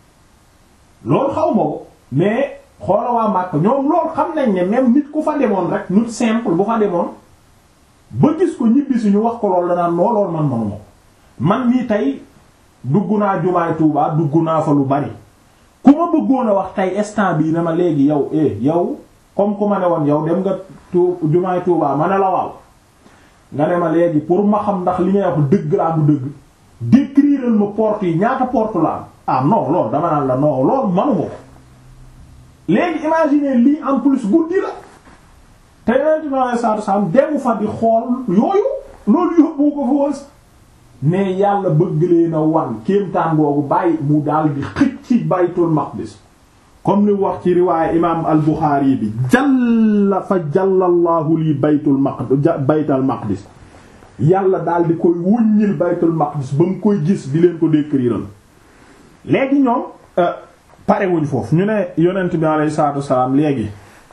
loolu xaw ma ko mais xoola waa Makka ñoom loolu xam nañ ne même nit ku fa demoon rek nit simple bu fa demoon ba gis ko ñibbi si ñu wax ko loolu la naan noo loolu man manuma ko man nii tey dugg naa jumaay Tuubaa dugg naa fa lu bari ku ma bëggoon a wax tey instant bii ne ma léegi yow eh yow comme ku ma ne woon yow dem nga tu jumaay Tuubaa ma ne la waaw nga ne ma léegi pour ma xam ndax li ngay wax dëgg laa bu dëgg décrire ma porte yi ñaata porte la am ah non loolu dama naan la non loolu manuma ko léegi imaginer lii en plus guddi la te yeneen ci ma saatu saam demu fa di xool yooyu loolu yóbbu ko fa woon ne yàlla bëgg leen a wan kéemtaan boobu bàyyi mu daal di xëcc ci baytul maqdis comme ni wax ci riwaaye imaam al Buxaari bi jalla fa jallallahu lii baytul maqdis baytal maqdis yàlla daal di koy wuññil baytul maqdis ba mu koy gis di leen ko décrire léegi ñoom pare wuñ foofu ñu ne yonent bi alayhi salaatu wasalaam léegi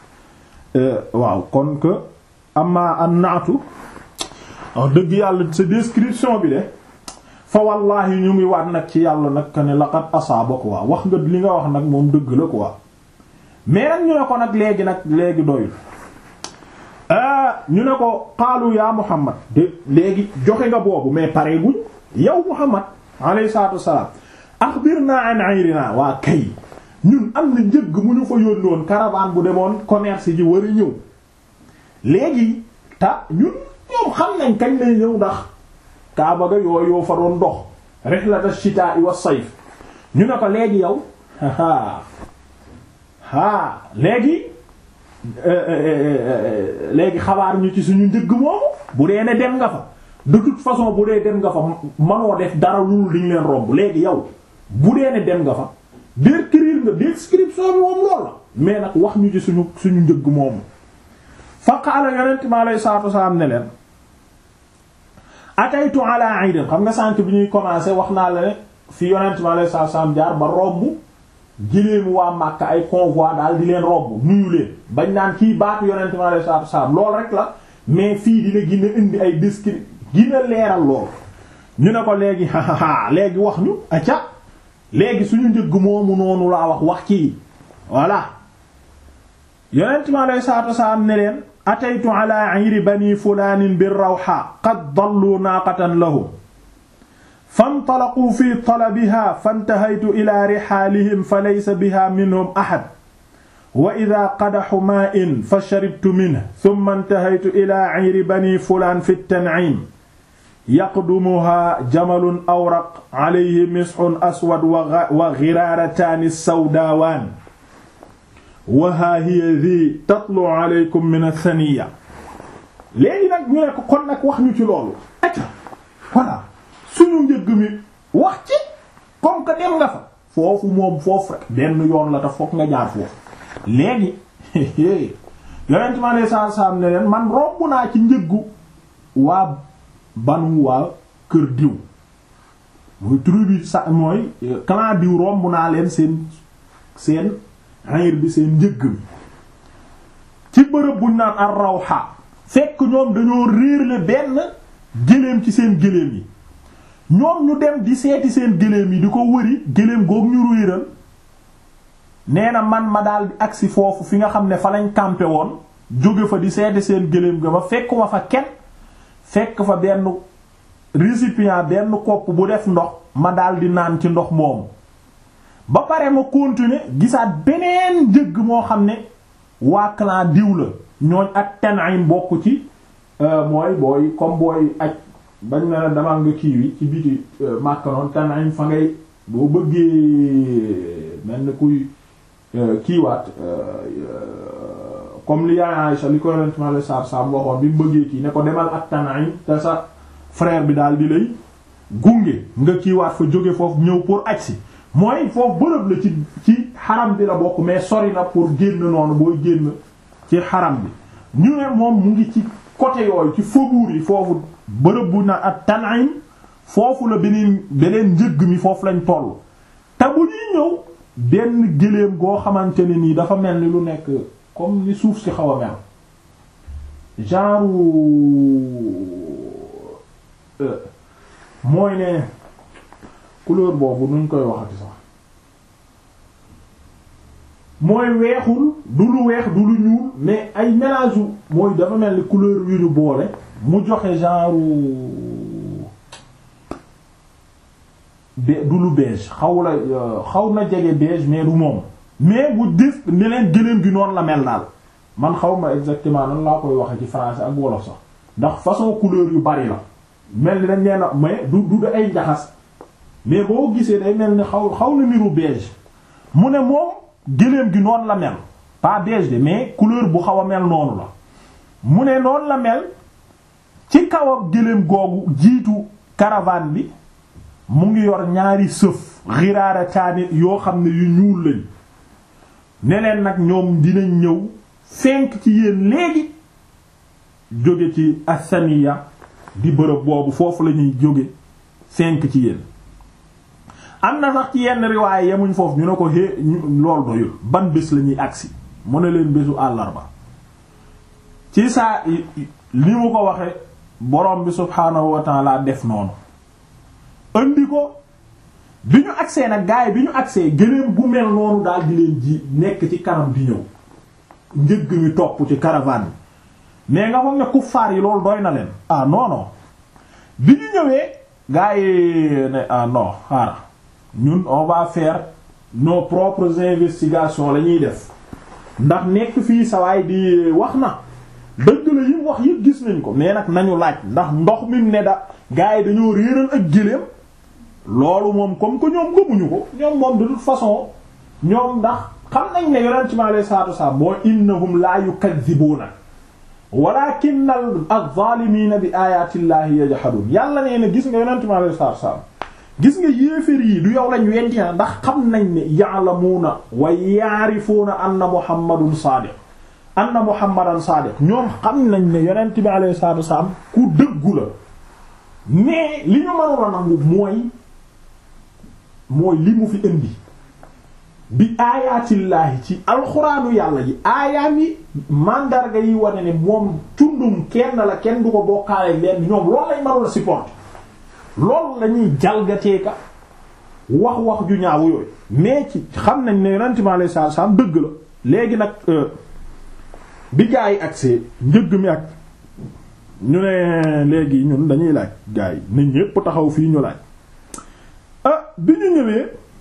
waaw kon que amma an naatu wax dëgg yàlla sa description bi de fa wallahi ñu ngi waat nag ci yàlla nag que ne laqad asaaba quoi wax nga li nga wax nag moom dëgg la quoi mais nag ñu ne ko nag léegi nag léegi doyul ñu ne ko qaalu ya Muhammad de léegi joxe nga boobu mais pare guñ yow Muhammad alayhi salaatu wassalaam axbirna an ayrina waa kay ñun am na njëgg mu ñu fa yónni woon caravane bu demoon commerce ji war a ñëw léegi ta ñun ñoom xam nañ kañ lay ñëw ndax kaaba ga yooyu yoo fa doon dox rihlata shitaa'i wa sayf ñu ne ko léegi yow aa aa léegi léegi xabaar ñu ci suñu njëgg moomu bu dee ne dem nga fa de toute façon bu dee dem nga fa manoo def dara loolu diñ leen romb léegi yow bu dee ne dem nga fa décrire nga description bi moom lool la mais nag wax ñu ci suñu suñu njëgg moomu fa qaala yonent mi alayhi salaatu wasalaam ne leen ataytu ala aidin xam nga sànk bi ñuy commencé wax naa la ne fi yonent mi alayhi salaatu wasalaam jaar ba romb giléemu waa Makka ay convoi daal di leen romb nuyu leen bañ naan kii baatu yonent mi alayhi salaatu wasalaam lool rek la mais fii dina gën a indi ay descri gina leeral lool ñu ne ko léegi hahaha léegi wax ñu acca léegi suñu njëgg moomu noonu laa wax wax ci voilà yonent mi alayhi salaatu wasalaam ne leen ataytu ala ayri bani fulaanin bir rawha qad dallu naaqatan lahum fantalaquu fi talabiha fantahaytu ila rihaalihim fa laysa biha minhum ahad wa ida qadaxu maa'in fa sharibtu minhu thumma intahaytu ila ayri bani fulaan fi at-tan'iim yaqdumuha jamalun awraq alayhi misxun aswad wa ghiraarataani sawdaawaan wa haa hiya dhii tatlu alaykum min ath-thaniya léegi nag ñu ne ko kon nag wax ñu ci loolu acca voilà suñu njëgg mi wax ci comme que dem nga fa foofu moom foofu rek benn yoon la te fokk nga jaar foofu léegi yonent ma ne saa saa ne leen man romb naa ci njëggu waa banu waa kër diw mooy tribu sa mooy clan diw romb naa leen seen seen xayir bi seen njëgg mi ci bërëb buñ naan ar rawha fekk ñoom dañoo réerle benn géléem ci seen géléem yi ñoom ñu dem di seeti seen géléem yi di ko wëri géléem goog ñu réeral nee na man ma daal di agsi foofu fi nga xam ne fa lañ campé woon jóge fa di seeti seen géléem ga ma fekk ma fa kenn fekk fa benn récipient benn kopp bu def ndox ma daal di naan ci ndox moomu ba pare ma continuer gisaat beneen njëgg moo xam ne waa clan diw la ñooñ ak Tan'im bokk ci mooy booy comme booy aj bañ na dama nga kii wi ci biti Makka noonu Tan'im fa ngay boo bëggee mel ni kuy kiiwaat comme li yaay Aïcha li ko yonent ma la saab saab waxoon bi mu bëggee kii ne ko demal ak Tan'im te sa frère bi daal di lay gunge nga kiiwaat fa jóge foofu ñëw pour aj si mooy foofu bërëb la ci ci xaram bi la bokk mais sori na pour génn noonu booy génn ci xaram bi ñu ne moom mu ngi ci côté yooyu ci faubourg yi foofu bërëb bu na ak Tan'im foofu la beneen beneen njëgg mi foofu lañ toll te bu ñuy ñëw benn gëléem goo xamante ne nii dafa mel ni lu nekk comme ni suuf si xaw a mel genre mooy ne couleur boobu nuñ koy waxati sax mooy weexul du lu weex du lu ñuul mais ay mélange mooy dafa mel ni couleur yu ñu boole mu joxe genre be du lu beige xaw la xaw na jege beige mais du moom mais bu def ne leen gëléem gi noonu la mel daal man xaw ma exactement nan laa koy waxe ci français ak wolof sax ndax façon couleur yu bari la mel ni dañ leen a mais du du da ay njaxas mais boo gisee day mel ni xaw xaw na niru beige mu ne moom gëléem gi noonu la mel pas beige de mais couleur bu xaw a mel noonu la mu ne noonu la mel ci kaw ak gëléem googu jiitu caravane bi mu ngi yor ñaari sëf xiraara taani yoo xam ne yu ñuul lañ ne leen nag ñoom dinañ ñëw fenk ci yéen léegi jóge ci asaniya di bërëb boobu foofu la ñuy jóge fenk ci yéen am na sax ci yenn riwaay yemuñ foofu ñu ne ko hé lool doyul ban bés la ñuy agsi mu ne leen bésu àllarba ci saa li mu ko waxe borom bi subhaanahu wa ta'ala def noonu andi ko bi ñu agsee nag gaay bi ñu agsee gëléem bu mel noonu daal di leen ji nekk ci kanam di ñëw njëgg mi topp ci caravane bi mais nga foog ne kuffaar yi loolu doy na leen ah non non bi ñu ñëwee gaay yi ne ah non xaaral ñun on va faire nos propres investigations la ñuy def ndax nekk fii sawaay di wax na dëgg la yim wax yëpp gis nañ ko mais nag nañu laaj ndax ndox mi ne da gaay yi dañoo réeral ak gëléem loolu moom comme que ñoom gëmuñu ko ñoom moom de toute façon ñoom ndax xam nañ ne yonent mi alayhi salaatu wasalaam moo innahum la yukadhibuuna walakinna az-zaalimiina bi aayaati llaahi yajhaduun yàlla nee na gis nga yonent mi alayhi salaatu wasalaam gis nga yéeféer yi du yow lañ wenti ndax xam nañ ne ya'lamuuna wa ya'rifuuna anna muhammadun saadiq anna muhammadan saadiq ñoom xam nañ ne yonent bi alayhi salaatu wasalaam ku dëggu la mais li ñu mënul a nangu mooy mooy li mu fi indi bi aayaatillaahi ci alxuraanu yàlla ji aayaam yi mandarga yi wane ne moom tundum kenn la kenn du ko bokkaale leen ñoom loolu lañ mënul a supporter loolu la ñuy jalgateeka wax wax ju ñaaw yooyu mais ci xam nañ ne yonent bi alayhi salaatu wasalaam dëgg la léegi nag bi gaa yi agsee njëgg mi ak ñu ne léegi ñun dañuy laaj gaa yi ne ñépp taxaw fii ñu laaj ah bi ñu ñëwee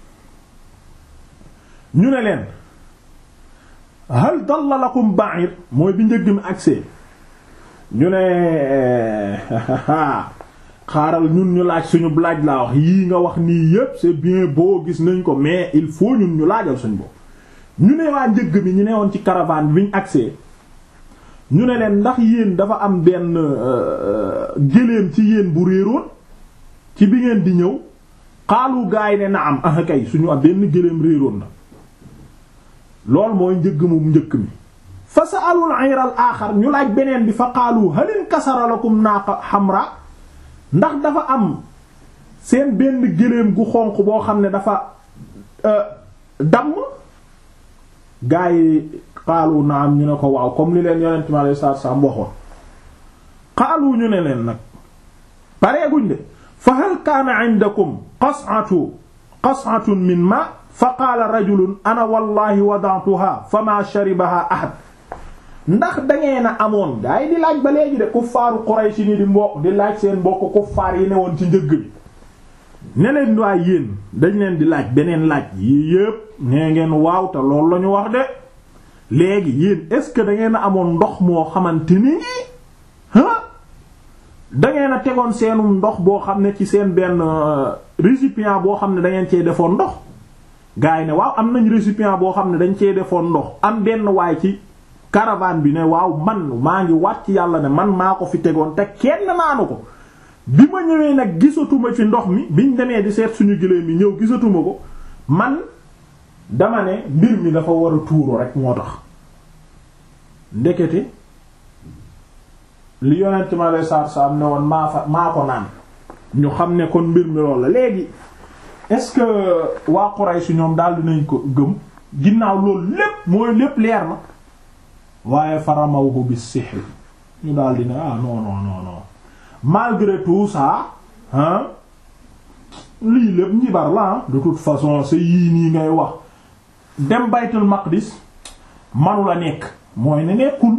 ñu ne leen hal dalla lakum ba'ir mooy bi njëgg mi agsee ñu ne xaaral ñun ñu laaj suñu laaj laa wax yii nga wax nii yépp c'est bien beau gis nañ ko mais il faut ñun ñu laajal suñu bopp ñu ne waa njëgg mi ñu ne woon ci caravane bi ñu agsee ñu ne leen ndax yéen dafa am benn gëléem ci yéen bu réeroon ci bi ngeen di ñëw xaalu gaay ne na am ah kay suñu am benn gëléem réeroon na lool mooy njëgg mu njëkk mi fa sa'alul ayra al aaxar ñu laaj beneen bi fa xaalu halin kasara lakum naaqa xamra ndax dafa am seen benn gëléem gu xonq boo xam ne dafa damm gaa yi xaalu na am ñu ne ko waaw comme li leen yonent mi alayhi salaatu salaam waxoon xaalu ñu ne leen nag pareeguñ de fa hal kaana indakum qas'atu qas'atun min ma fa qaala rajulun ana wallahi wada'tuha fa ma sharibaha ahad ndax dangeen a amoon gaa yi di laaj ba léegi de kuffaaru Quraysh ni di mbokk di laaj seen mbokk kuffaar yi ne woon ci njëgg bi ne leen waay yéen dañ leen di laaj beneen laaj yii yépp nee ngeen waaw te loolu la ñu wax de léegi yéen est-ce que da ngeen a amoon ndox moo xamante ni ah da ngeen a tegoon seenum ndox boo xam ne ci seen benn récipient boo xam ne da ngeen cee defoon ndox gars yi ne waaw am nañ récipient boo xam ne dañ cee defoon ndox am benn waay ci caravane bi ne waaw man maa ngi wàcc yàlla ne man maa ko fi tegoon te kenn naanu ko bi ma ñëwee nag gisatuma ci ndox mi biñ demee di seet suñu gëléem mi ñëw gisatuma ko man dama ne mbir mi dafa war a tuuru rek moo tax ndekete li yonent ma lay saar saar ne woon maa fa maa ko naan ñu xam ne kon mbir mi loolu la léegi est-ce que waa Quraysh ñoom daal dinañ ko gëm ginnaaw loolu lépp mooy lépp leer na waaye faramawhu bis sihr ñu daal dina ah non non non non malgré tout ça hein lii lépp njibar la de toute façon c'est yii nii ngay wax dem baytul maqdis manu la nekk mooy ne nekkul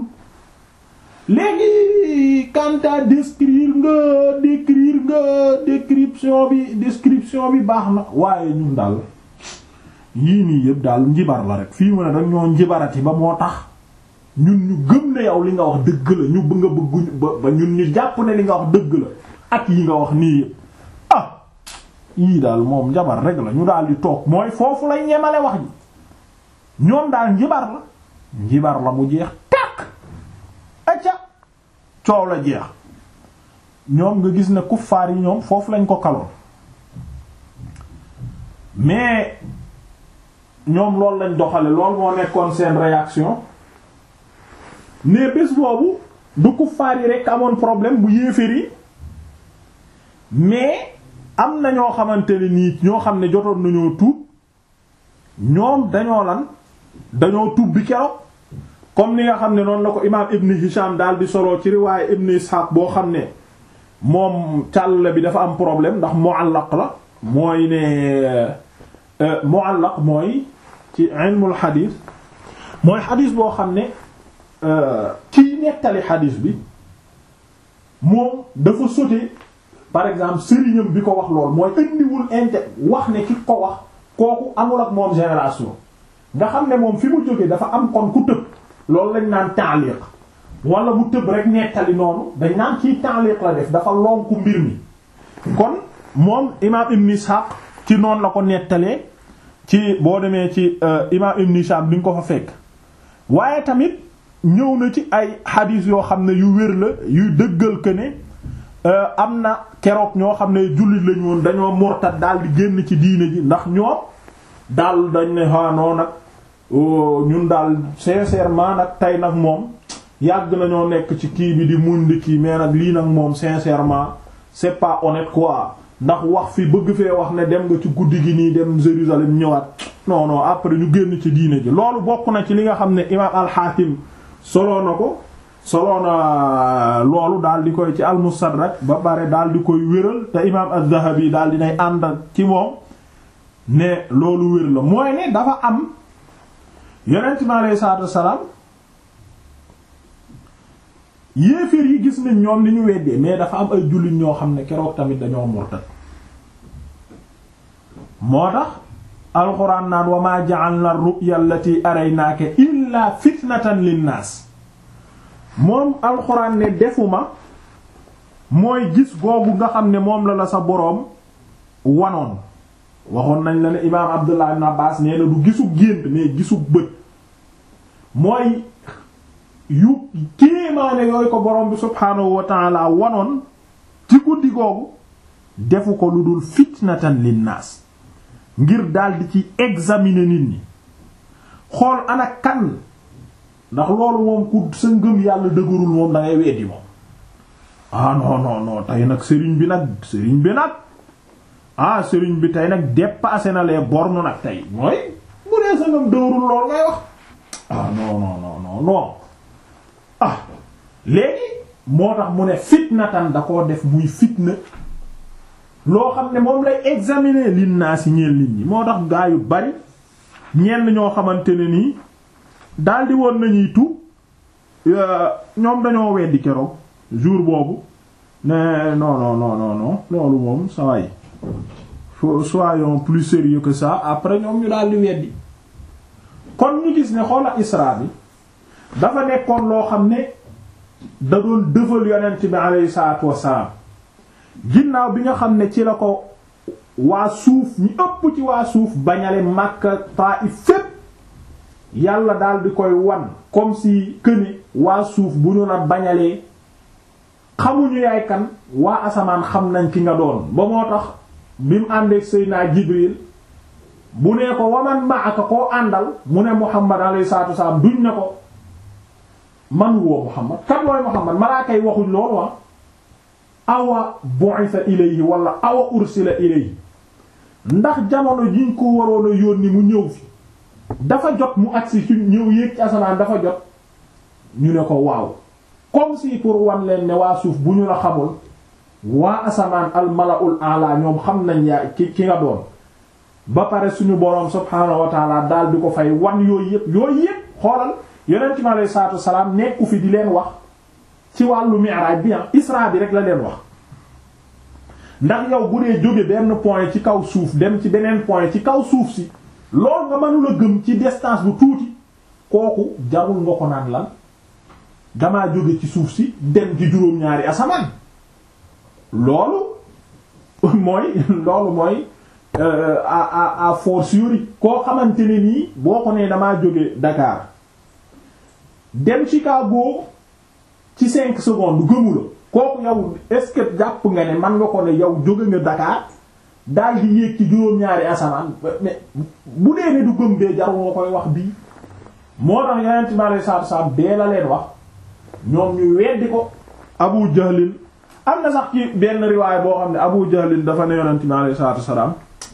léegi quant à décrire nga décrire nga description bi description bi baax na waaye ñun daal yii nii yëpp daal njibar la rek fii mu ne dañ ñoo njibarati ba moo tax ñun ñu gëm ne yow li nga wax dëgg la ñu bëgg nga bëgguñ ba ñun ñu jàpp ne li nga wax dëgg la ak yi nga wax nii yëpp ah yii daal moom njabar rek la ñu daal di toog mooy foofu lañ ñemale wax ji ñoom daal njibar la njibar la mu jeex tàkk acca coow la jeex ñoom nga gis ne kuffaar yi ñoom foofu lañ ko kaloon mais ñoom loolu lañ doxale loolu moo nekkoon seen réaction mais bés boobu du kuffaar yi rekk amoon problème bu yéeféer yi mais am na ñoo xamante ne nii ñoo xam ne jotoon nañoo tuub ñoom dañoo lan dañoo tuub bi keroog comme ni nga xam ne noonu la ko imaam Ibn Hisham daal di soloo ci riwaaye Ibn Ishaq boo xam ne moom càll bi dafa am problème ndax mu'allaq la mooy ne mu'allaq mooy ci ilmul xadiis mooy xadiis boo xam ne kiy nettali xadiis bi moom dafa sauter par exemple sëriñam bi ko wax lool mooy indiwul inte wax ne ki ko wax kooku amul ak moom génération nga xam ne moom fi mu jógee dafa am kon ku tëb loolu lañ naan ta'liq wala mu tëb rek nettali noonu dañ naan kii ta'liq la def dafa lonku mbir mi kon moom imaam Ibn Ishaq ci noonu la ko nettalee ci boo demee ci imaam Ibn Ishaq di nga ko fa fekk waaye tamit ñëw na ci ay xadiis yoo xam ne yu wér la yuy dëggal que ne am na keroog ñoo xam ne jullit lañu woon dañoo murtad daal di génn ci diine ji ndax ñoom daal dañ ne xaanoo nag ñun daal sincèrement nag tey nag moom yàgg nañoo nekk ci kii bi di muñ di kii mais nag lii nag moom sincèrement c'est pas honnête quoi ndax wax fi bëgg fee wax ne dem nga ci guddi gi nii dem Jérusalem ñëwaat non non après ñu génn ci diine ji loolu bokk na ci li nga xam ne imaam al-Hakim soloo na ko soloo na loolu daal di koy ci al-Mustadrak ba pare daal di koy wéral te imaam az-Zahabi daal dinay ànd ci moom ne loolu wér la mooy ne dafa am yonent mi alayhi salaatu wassalaam yéeféer yi gis nañ ñoom li ñu weddee mais dafa am ay jullit ñoo xam ne keroog tamit dañoo murtad moo tax alxuraan naan wa maa ja'alna ar-ru'ya allati araynaaka illaa fitnatan linnaas moom alxuraan ne defuma mooy gis googu nga xam ne moom la la sa boroom wanoon waxoon nañ la ne imaam Abdullah ibn Abbas nee na du gisu gént mais gisu bët mooy yu kéemaane yooyu ko borom bi subhaanahu wa ta'ala wanoon ci guddi googu defu ko lu dul fitnatan linnaas ngir daldi ci examiner nit ñi xool ana kan ndax loolu moom ku sa ngëm yàlla dëgërul moom da ngay weddi moom ah non non non tey nag sëriñ bi nag sëriñ bi nag ah sëriñ bi tey nag dépassé na les bornes nag tey mooy bu dee sa ngëm dëgërul lool ngay wax ah non non non non non ah léegi moo tax mu ne fitnatan da koo def muy fitna loo xam ne moom lay examiner lin naa si ñeel nit ñi moo tax gaa yu bari ñenn ñoo xamante ne nii daldi woon nañuy tu ñoom dañoo weddi keroog jour boobu ne non non non non non loolu moom ça va faut soyons plus sérieux que ça après ñoom ñu daldi weddi kon ñu gis ne xoola Isra bi dafa nekkoon loo xam ne da doon dëfal yonent bi alayhi salaatu wassalaam ginnaaw bi nga xam ne ci la ko waa suuf ñu ëpp ci waa suuf bañale Makka Taif fépp yàlla daal di koy wan comme si këne waa suuf bu ñu la bañalee xamuñu yaay kan waa asamaan xam nañ ki nga doon ba moo tax bi mu àndeek Seydina Jibril bu nee ko waman ma'aka koo àndal mu ne Muhammad alayhi salaatu wassalaam duñ ne ko man woo Muhammad kan mooy Muhammad malaaka yi waxuñ loolu wa awa bu'itha ilayhi wala awa ursila ilayhi ndax jamono jiñ ko waroon a yónni mu ñëw fi dafa jot mu agsi ci ñëw yéeg ci asamaan dafa jot ñu ne ko waaw comme si pour wan leen ne waa suuf bu ñu la xamul waa asamaan al mala'ul a'la ñoom xam nañ yaa ki ki nga doon ba pare suñu boroom subhaanahu wa ta'ala daal di ko fay wan yooyu yëpp yooyu yëpp xoolal yonent mi alayhi salaatu wasalaam nekku fi di leen wax ci wàllu mi'raj bi isra bi rek la leen wax ndax yow bu dee jóge benn point ci kaw suuf dem ci beneen point ci kaw suuf si loolu nga mënula gëm ci distance bu tuuti kooku jarul nga ko naan lan damaa jóge ci suuf si dem ci juróom-ñaari asamaan loolu mooy loolu mooy à à à fortiori koo xamante ne nii boo ko nee damaa jóge Dakar dem Chicago ci cinq secondes gëmu la kooku yow est-ce que jàpp nga ne man nga ko ne yow jóge nga Dakar daal di yéeg ci juróom-ñaari asamaan mais bu dee ne du gëm bee jarul nga koy wax bii moo tax yeneen ci mare saatu saam bee la leen wax ñoom ñu weddi ko Abu Jahlin am na sax ci benn riwaay boo xam ne Abu Jahlin dafa ne yonent mi alayhi salaatu salaam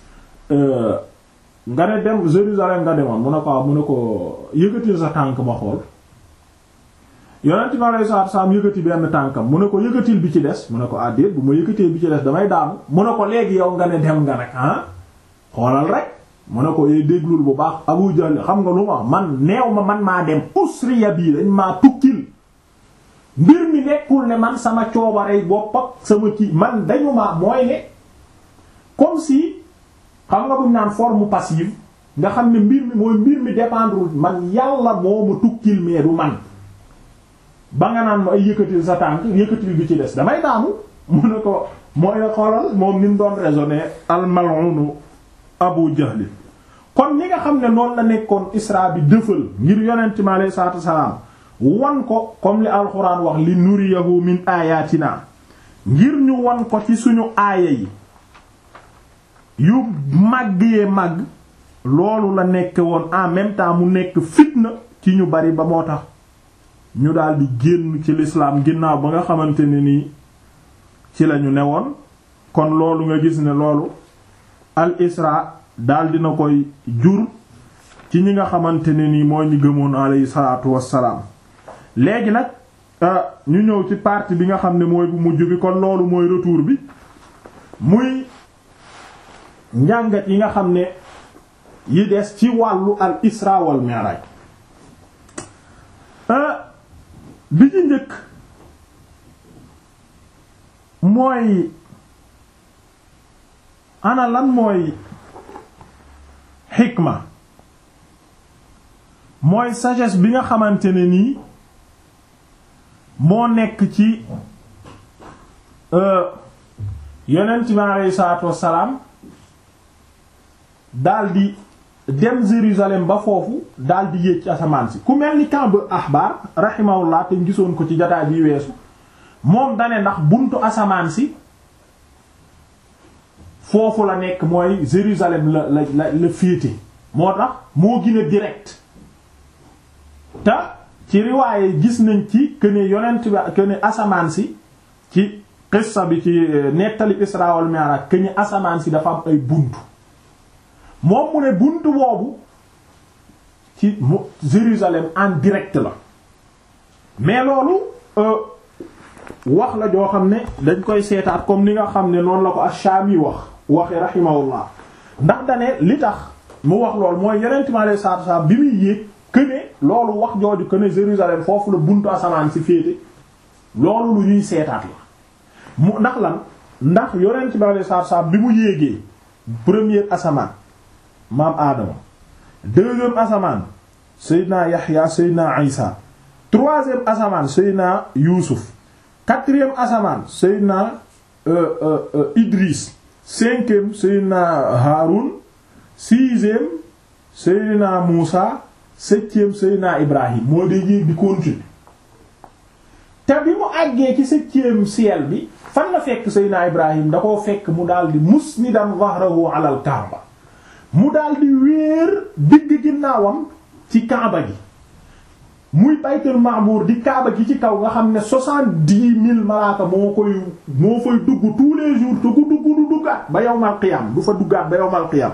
nga ne dem Jérusalem nga demoon mu ne ko mu ne ko yëkkatil sa tànk ma xool yonent mi alayhi salaatu salaam yëkkati benn tànkam mu ne ko yëkkatil bi ci des mu ne ko àddeet bu ma yëkkatee bi ci des damay daanu mu ne ko léegi yow nga ne dem nga nag ah xoolal rek mu ne ko yee déglul bu baax Abu Jahl xam nga lu ma man neew ma man maa dem usriya bii dañ maa tukkil mbir mi nekkul ne man sama coobarey bopp ak sama kii man dañu ma mooy ne comme si xam nga buñ naan forme passive nga xam ne mbir mi mooy mbir mi dépendre man yàlla moo ma tukkil mais du man ba nga naan ma ay yëkkatil sa tànk yëkkatil bi ci des damay daanu mu ne ko mooy la xoolal moom ni mu doon raisonner al mal'un Abu Jahl kon ñi nga xam ne noonu la nekkoon Isra bi dëfal ngir yonent mi alayhi salaatu salaam wan ko comme li alxuraan wax li nuriyahu min ayatina ngir ñu won ko ci suñu aaya yi yu màgg yee màgg loolu la nekk woon en même temps mu nekk fitna ci ñu bari ba moo tax ñu daldi génn ci lislaam ginnaaw ba nga xamante ne nii ci lañu newoon kon loolu nga gis ne loolu al isra daldi na koy jur ci ñi nga xamante ne nii mooy ñu gëmoon alayhi salaatu wassalaam léegi nag ñu ñëw ci partie bi nga xam ne mooy bu mujj bi kon loolu mooy retour bi muy njàngat yi nga xam ne yi des ci wàllu al isra wal mi'raj bi ci njëkk mooy ana lan mooy xikma mooy sagesse bi nga xamante ne nii moo nekk ci yonent bi aleyhi salaatu wassalaam daldi dem Jérusalem ba foofu daldi yéeg ci asamaan si ku mel ni Ka'b ahbar rahimahullah te gisoon ko ci jotaay bi weesu moom dane ndax buntu asamaan si foofu la nekk mooy Jérusalem la la la la féete moo tax moo gën a direct te ci riwaaye gis nañ ci que ne yonent bi que ne asamaan si ci qissa bi ci nettali Isra wal Mi'raj que ne asamaan si dafa am ay buntu moom mu ne buntu boobu ci mu Jérusalem en direct la mais loolu wax la joo xam ne dañ koy seetaat comme ni nga xam ne noonu la ko Ash-Shami wax waxi rahimahullah ndax dane li tax mu wax loolu mooy yonent mi alayhi salaatu wasallam bi muy yéeg que ne loolu wax jooju que ne Jérusalem foofu la buntu asamaan si féete loolu lu ñuy seetaat la mu ndax lan ndax yonent mi alayhi salaatu wasallam bi mu yéegee première asamaan maam Adama deuxième asamaan Seydina Yaxya Seydina Isa troisième asamaan Seydina Yuusuf quatrième asamaan Seydina euh, euh, euh, Idris cinquième Seydina Haroun sixième Seydina Muusa septième Seydina Ibrahim moo dee yéeg di continuer te bi mu àggee ci septième ciel bi fan la fekk Seydina Ibrahim da koo fekk mu daldi musnidan zahrahu ala al Kaaba mu daldi wéer digg ginnaawam ci Kaaba gi muy baytul ma'mur di Kaaba gi ci kaw nga xam ne soixante-dix mille malaaka moo koy moo fay dugg tous les jours te ku dugg du duggaat ba yawmal qiyam du fa duggaat ba yawmal qiyam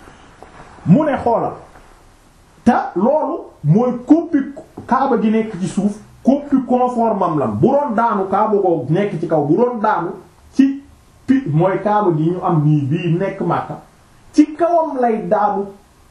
mu ne xoolal te loolu mooy koppi Kaaba gi nekk ci suuf koppi conformam lan bu doon daanu Kaaba ko nekk ci kaw bu doon daanu ci pi mooy Kaaba gi ñu am nii bii nekk Makka ci kawam lay daanu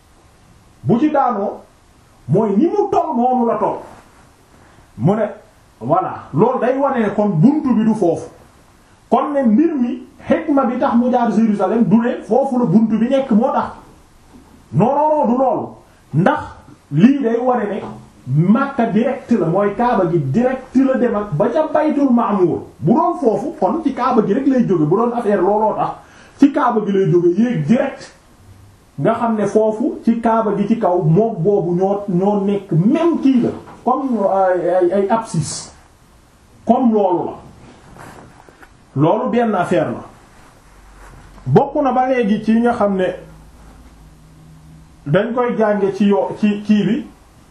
bu ci daanoo mooy ni mu toll noonu la toll mu ne voilà loolu day wane ne kon buntu bi du foofu kon ne mbir mi xikma bi tax mu jaar Jérusalem du ne foofu la buntu bi nekk moo tax non non non du loolu ndax lii day wane ne Makka direct la mooy Kaaba gi direct la dem ak ba ca Baytul Ma'mur bu doon foofu kon ci Kaaba gi rek lay jóge bu doon affaire looloo tax ci Kaaba gi lay jóge yéeg direct nga xam ne foofu ci kaaba gi ci kaw moom boobu ñoo ñoo nekk même kii la comme ay ay abscisse comme loolu la loolu benn affaire la bokk na ba léegi ci nga xam ne dañ koy jànge ci yo ci kii bi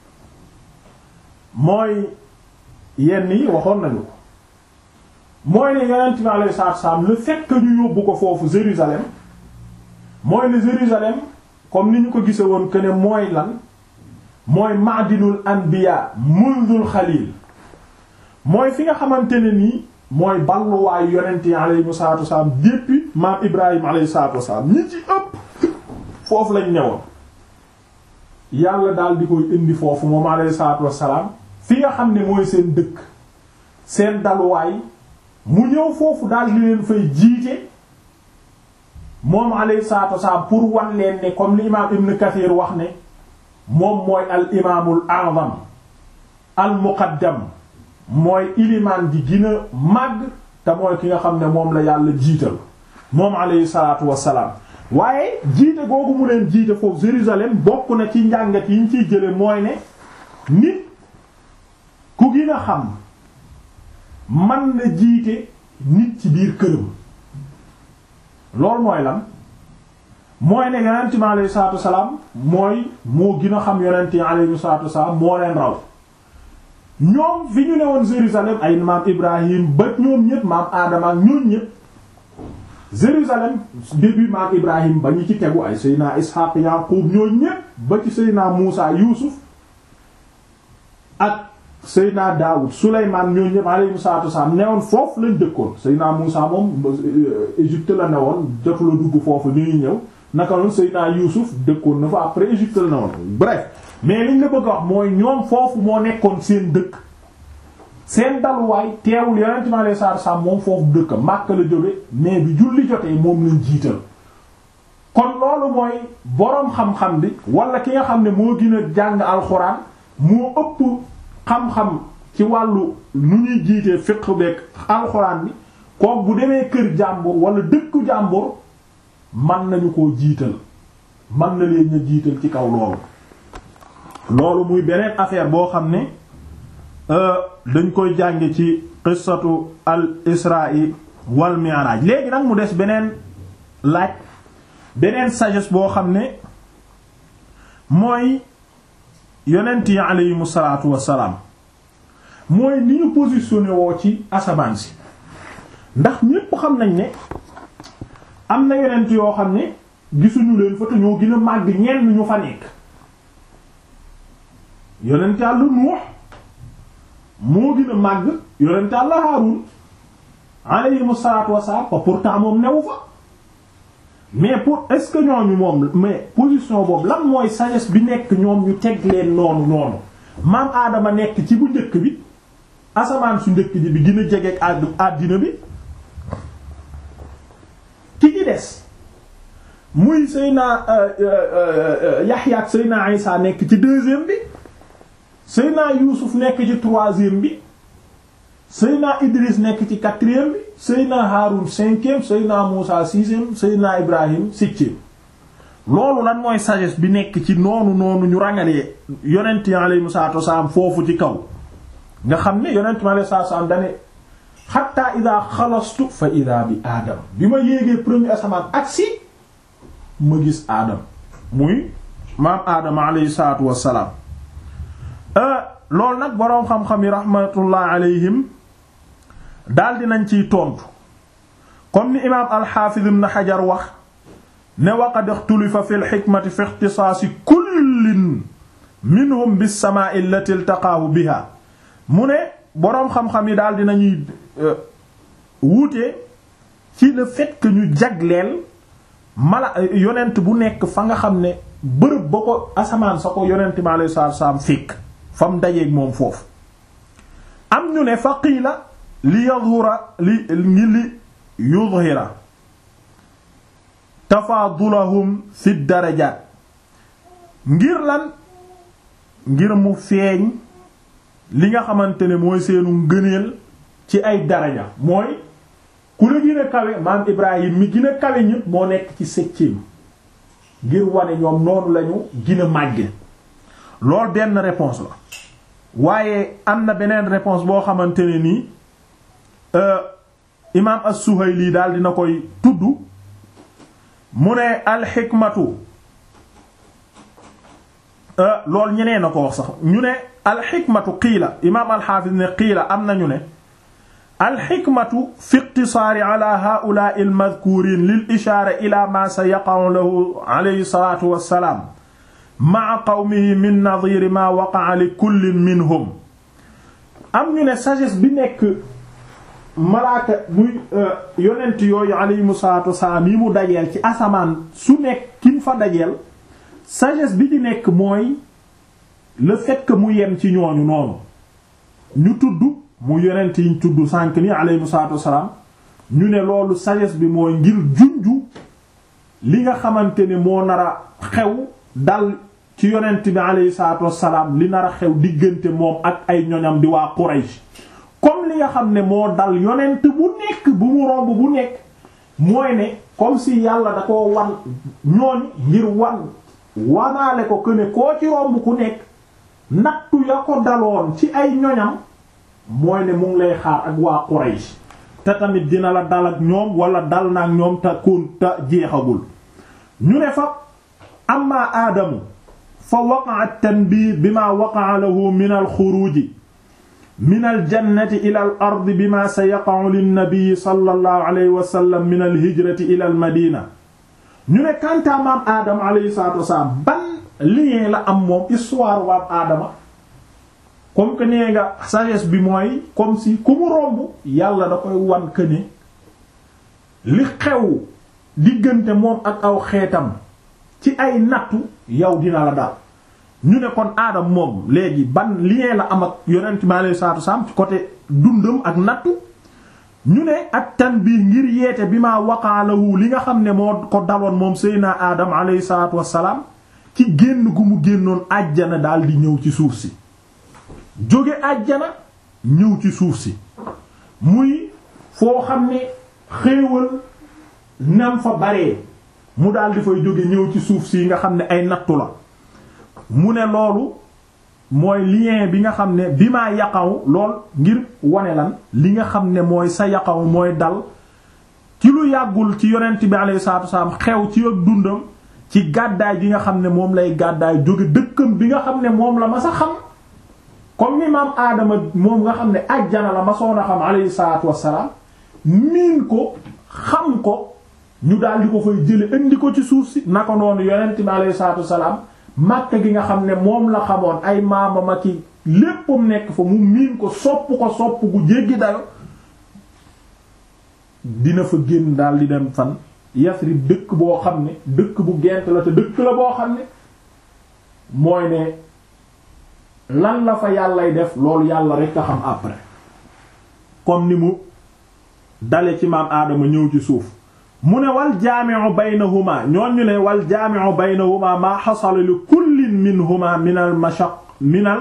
mooy yenn yi waxoon nañu ko mooy ne yonent bi alayhi salaatu salaam le fait que ñu yóbbu ko foofu Jérusalem mooy ne Jérusalem comme ni ñu ko gise woon que ne mooy lan mooy madinul anbiya mundul xalil mooy fi nga xamante ne nii mooy balluwaayu yonent yi alayhi salaatu wasalaam depuis maam Ibrahim alayhi salaatu wasalaam ñi ci ëpp foofu lañ newoon yàlla daal di koy indi foofu moom alayhi salaatu wasalaam fi nga xam ne mooy seen dëkk seen daluwaay mu ñëw foofu daal di leen fay jiite moom alayhi salaatu wasalaam pour wan leen ne comme li imaam Ibn Kathir wax ne moom mooy al imaamul a'zam al muqaddam mooy ilimaan gi gën a màgg te mooy ki nga xam ne moom la yàlla jiital moom alayhi salaatu wasalaam waaye jiite googu mu leen jiite foofu Jérusalem bokk na ci njàngat yi ñu ciy jële mooy ne nit ku gën a xam man na jiite nit ci biir këram loolu mooy lan mooy ne yonent mi alayhi salaatu wasalaam mooy moo gën a xam yonent yi alayhi salaatu wasalaam moo leen raw ñoom fi ñu ne woon Jérusalem ay maam Ibrahim ba ñoom ñëpp maam Adama ak ñoom ñëpp Jérusalem début maam Ibrahim ba ñu ci tegu ay Seydina Ishaq Yaqub ñoom ñëpp ba ci Seydina Muusa Yuusuf ak Seydina Daawud Souleymane ñoom ñëpp alayhi salaatu wasalaam newoon foofu lañ dëkkoon Seydina Muusa moom Égypte la newoon jotu la dugg foofu ni ñuy ñëw naka noonu Seydina Yuusuf dëkkoon na fa après Égypte la newoon bref mais liñ la bëgg a wax mooy ñoom foofu moo nekkoon seen dëkk seen daluwaay teewul yonent mi alayhi salaatu wasalaam moom foofu dëkk Makka la jóge mais bi julli jotee moom lañ jiital kon loolu mooy boroom xam-xam bi wala ki nga xam ne moo gën a jàng alxuraan moo ëpp xam-xam ci wàllu nu ñuy jiitee fiqh beek alxuraan bi kook bu demee kër jàmbur wala dëkku jàmbur man nañu koo jiital man na leen na jiital ci kaw loolu loolu muy beneen affaire boo xam ne dañ koy jànge ci qissatu al isra'i wal mi'raj léegi nag mu des beneen laaj beneen sagesse boo xam ne mooy yonent yi aleyhimu salaatu wassalaam mooy ni ñu positionné woo ci asamaan si ndax ñépp xam nañ ne am na yonent yoo xam ne gisuñu leen fa te ñoo gën a màgg ñenn ñu fa nekk yonent Yàlla Nuux moo gën a màgg yonent Yàlla Haarun aleyhimu salaatu wassalaam pa pourtant moom newu fa mais pour est-ce que ñooñu moom mais position boobu lan mooy sagesse bi nekk ñoom ñu teg leen noonu noonu maam aadama nekk ci bu njëkk bi asamaan su njëkk ji bi gën a jege ak àddina bi ki ci des muy Seyna Yaxya ak Seyna Isa nekk ci deuxième bi Seyna Yuusuf nekk ci troisième bi Seyna Idris nekk ci quatrième bi Seyna Haroun cinquième Seyna Moussa sixième Seyna Ibrahim septième loolu lan mooy sagesse bi nekk ci noonu noonu ñu rangalee yonent yi alayhimu salaatu wasalaam foofu ci kaw nga xam ne yonent mi alayhi salaatu wasalaam dane xatta ida xalastu fa ida bi aadam bi ma yéegee premier asamaan agsi ma gis aadam muy maam aadama alayhi salaatu wasalaam loolu nag boroom xam-xam yi rahmatullah alayhim daal dinañ ciy tontu comme ni imaam alxaafiz ibn xajar wax ne waqad ixtulifa fi lxikmati fi ixtisaasi kullin minhum bissamaa'i allati iltaqaahu biha mu ne boroom xam-xam yi daal dinañuy wuute ci le fait que ñu jagleel mala yonent bu nekk fa nga xam ne bërëb ba ko asamaan sa ko yonent mi alayhi salaatu salaam fekk fa mu dajeeg moom foofu am ñu ne fa qiila li yadhura li ngi li yudhira tafaadulahum fi darajaat ngir lan ngir mu feeñ li nga xamante ne mooy seenu ngëneel ci ay daraja mooy ku la gën a kawe maam Ibrahim mi gën a kawe ñëpp moo nekk ci septième ngir wane ñoom noonu lañu gën a màgge lool benn réponse la waaye am na beneen réponse boo xamante ne nii imaam as-Suhayli daal dina koy tudd mu ne alxikmatu loolu ñeneen na ko wax sax ñu ne alxikmatu qiila imaam alxaafis ne qiila am nañu ne alxikmatu fi iqtisaari ala haa'ulaa'i almadkuuriin lil ishaara ila ma sa yaqa'u lahu alayhi salaatu wassalaam ma'a qawmihi min nadiiri ma waqa'a li kullin minhum am ñu ne sagesse bi nekk malaaka muy yonent yooyu alayhimu salaatu wassalaam yi mu dajeel ci asamaan su nekk kin fa dajeel sagesse bi di nekk mooy le fait que mu yem ci ñooñu noonu ñu tudd mu yonent yi ñu tudd sànk ni alayhimu salaatu wassalaam ñu ne loolu sagesse bi mooy ngir junju li nga xamante ne moo nar a xew dal ci yonent bi alayhi salaatu wassalaam li nar a xew diggante moom ak ay ñoñam di waa Quraysh comme li nga xam ne moo dal yonent bu nekk bu mu romb bu nekk mooy ne comme si yàlla da koo wan ñooñ ngir wan wanaale ko que ne koo ci romb ku nekk nattu ya ko daloon ci ay ñoñam mooy ne mu ngi lay xaar ak waa Quraysh te tamit dina la dal ak ñoom wala dal na ak ñoom te kon te jeexagul ñu ne fa amma aadamu fa waqa'a at-tanbiih bima waqa'a lahu min al-xuruuji min al-jannati ila al-ardi bima sayaqa'u lin-nabi sallallahu alayhi wa sallam min al-hijrati ila al-madina ñu ne kantaa maam aadama alayhi salaatu wasalaam ban lien la am moom histoire waam aadama comme que nee nga sagesse bi mooy comme si ku mu romb yàlla da koy wan que ne li xew diggante moom ak aw xeetam ci ay nattu yow dina la dal ñu ne kon aadam moom léegi ban lien la am ak yonent mi alayhi salaatu wasalaam ci côté dundam ak nattu ñu ne ak tanbiih ngir yeete bi ma waqaalahu li nga xam ne moo ko daloon moom Seydina Adam alayhi salaatu wassalaam ci génn gu mu génnoon àjjana daal di ñëw ci suuf si jóge àjjana ñëw ci suuf si muy foo xam ne xéewal nam fa baree mu daal di fay jóge ñëw ci suuf si nga xam ne ay nattu la mu ne loolu mooy lien bi nga xam ne bi maa yaqaw lool ngir wane lan li nga xam ne mooy sa yaqaw mooy dal ci lu yàggul ci yonent bi alayhi salaatu wasalaam xew ci ak dundam ci gàddaay gi nga xam ne moom lay gàddaay jóge dëkkam bi nga xam ne moom la ma sa xam comme ni maam aadama moom nga xam ne ajjana la ma soon a xam alayhi salaatu wasalaam miin ko xam ko ñu daal di ko fay jële indi ko ci suuf si naka noonu yonent bi alayhi salaatu wasalaam Makka gi nga xam ne moom la xamoon ay maamama ki léppam nekk fa mu miin ko sopp ko sopp gu jéggi dayo dina fa génn daal di dem fan Yasrib dëkk boo xam ne dëkk bu gent la te dëkk la boo xam ne mooy ne lan la fa yàllay def loolu yàlla rek a xam après comme ni mu dale ci maam aadama ñëw ci suuf mu ne wal jaami'u baynahuma ñoon ñu ne wal jaami'u baynahuma maa xasala li kullin minhuma min al mashaq min al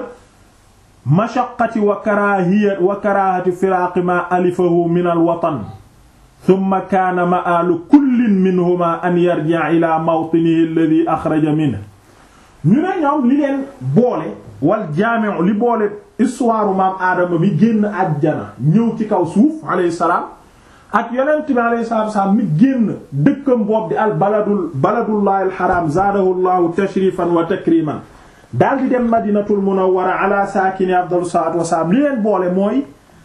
mashaqqati wa karaahiyati wa karaahati firaaqi ma alifahu min al watan thumma kaana ma'aalu kullin minhuma an yarji'a ila mawtinihi alladhi axraja minhu ñu ne ñoom li leen boole wal jaami'u li boole histoire maam aadama mi génn àjjana ñëw ci kaw suuf alayhi salaam ak yonent bi alayhi salaatu wasallam mi génn dëkkam boobu di al baladul baladullahi al haram zaadahu llahu tashrifan wa takriman daal di dem madinatul munawwara ala saakini afdalu salaatu wasalaam li leen boole mooy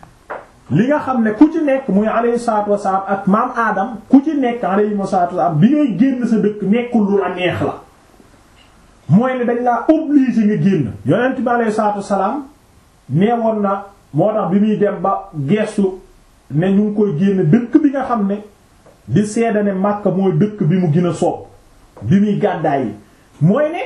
li nga xam ne ku ci nekk muy alayhi salaatu wasalaam ak maam aadam ku ci nekk alayhi salaatu wasalaam bi ngay génn sa dëkk nekkul lu la neex la mooy ne dañ laa obligé nga génn yonent bi alayhi salaatu wasalaam neewoon na moo tax bi muy dem ba geestu ne ñu ngi koy génn dëkk bi nga xam ne di seeda ne Makka mooy dëkk bi mu gën a soob bi muy gàddaay yi mooy ne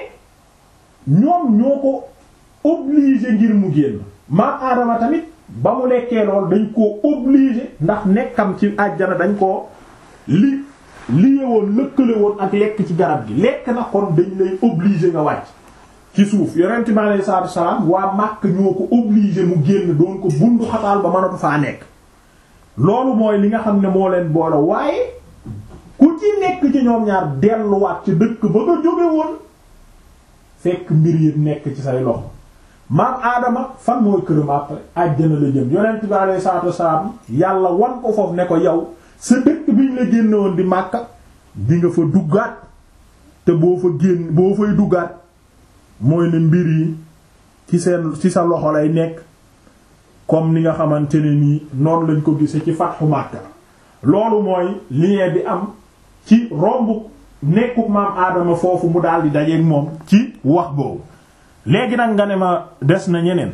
ñoom ñoo ko obligé ngir mu génn maam aadama tamit ba mu lekkee lool dañ koo obligé ndax nekkam ci àjjana dañ koo li liye woon lëkkale woon ak lekk ci garab gi lekk na kon dañ lay obligé nga wàcc ci suuf yonent mi alayhi salaatu salaam waa Makka ñoo ko obligé mu génn doon ko bundu xataal ba mënatu faa nekk loolu mooy li nga xam ne moo leen boole waaye ku ci nekk ci ñoom ñaar delluwaat ci dëkk ba nga jóge woon fekk mbir yi nekk ci say loxo maam aadama fan mooy këram après àjjana la jëm yonent bi alayhi salaatu wassalaam yàlla wan ko foofu ne ko yow sa dëkk bi ñu la génne woon di Makka di nga fa duggaat te boo fa génn boo fay duggaat mooy ne mbir yi ci seen ci sa loxo lay nekk comme ni nga xamante ne nii noonu lañ ko gisee ci fatxu Makka loolu mooy lien bi am ci romb nekkuk maam aadama foofu mu daal di dajeeg moom ci wax boobu léegi nag nga ne ma des na ñeneen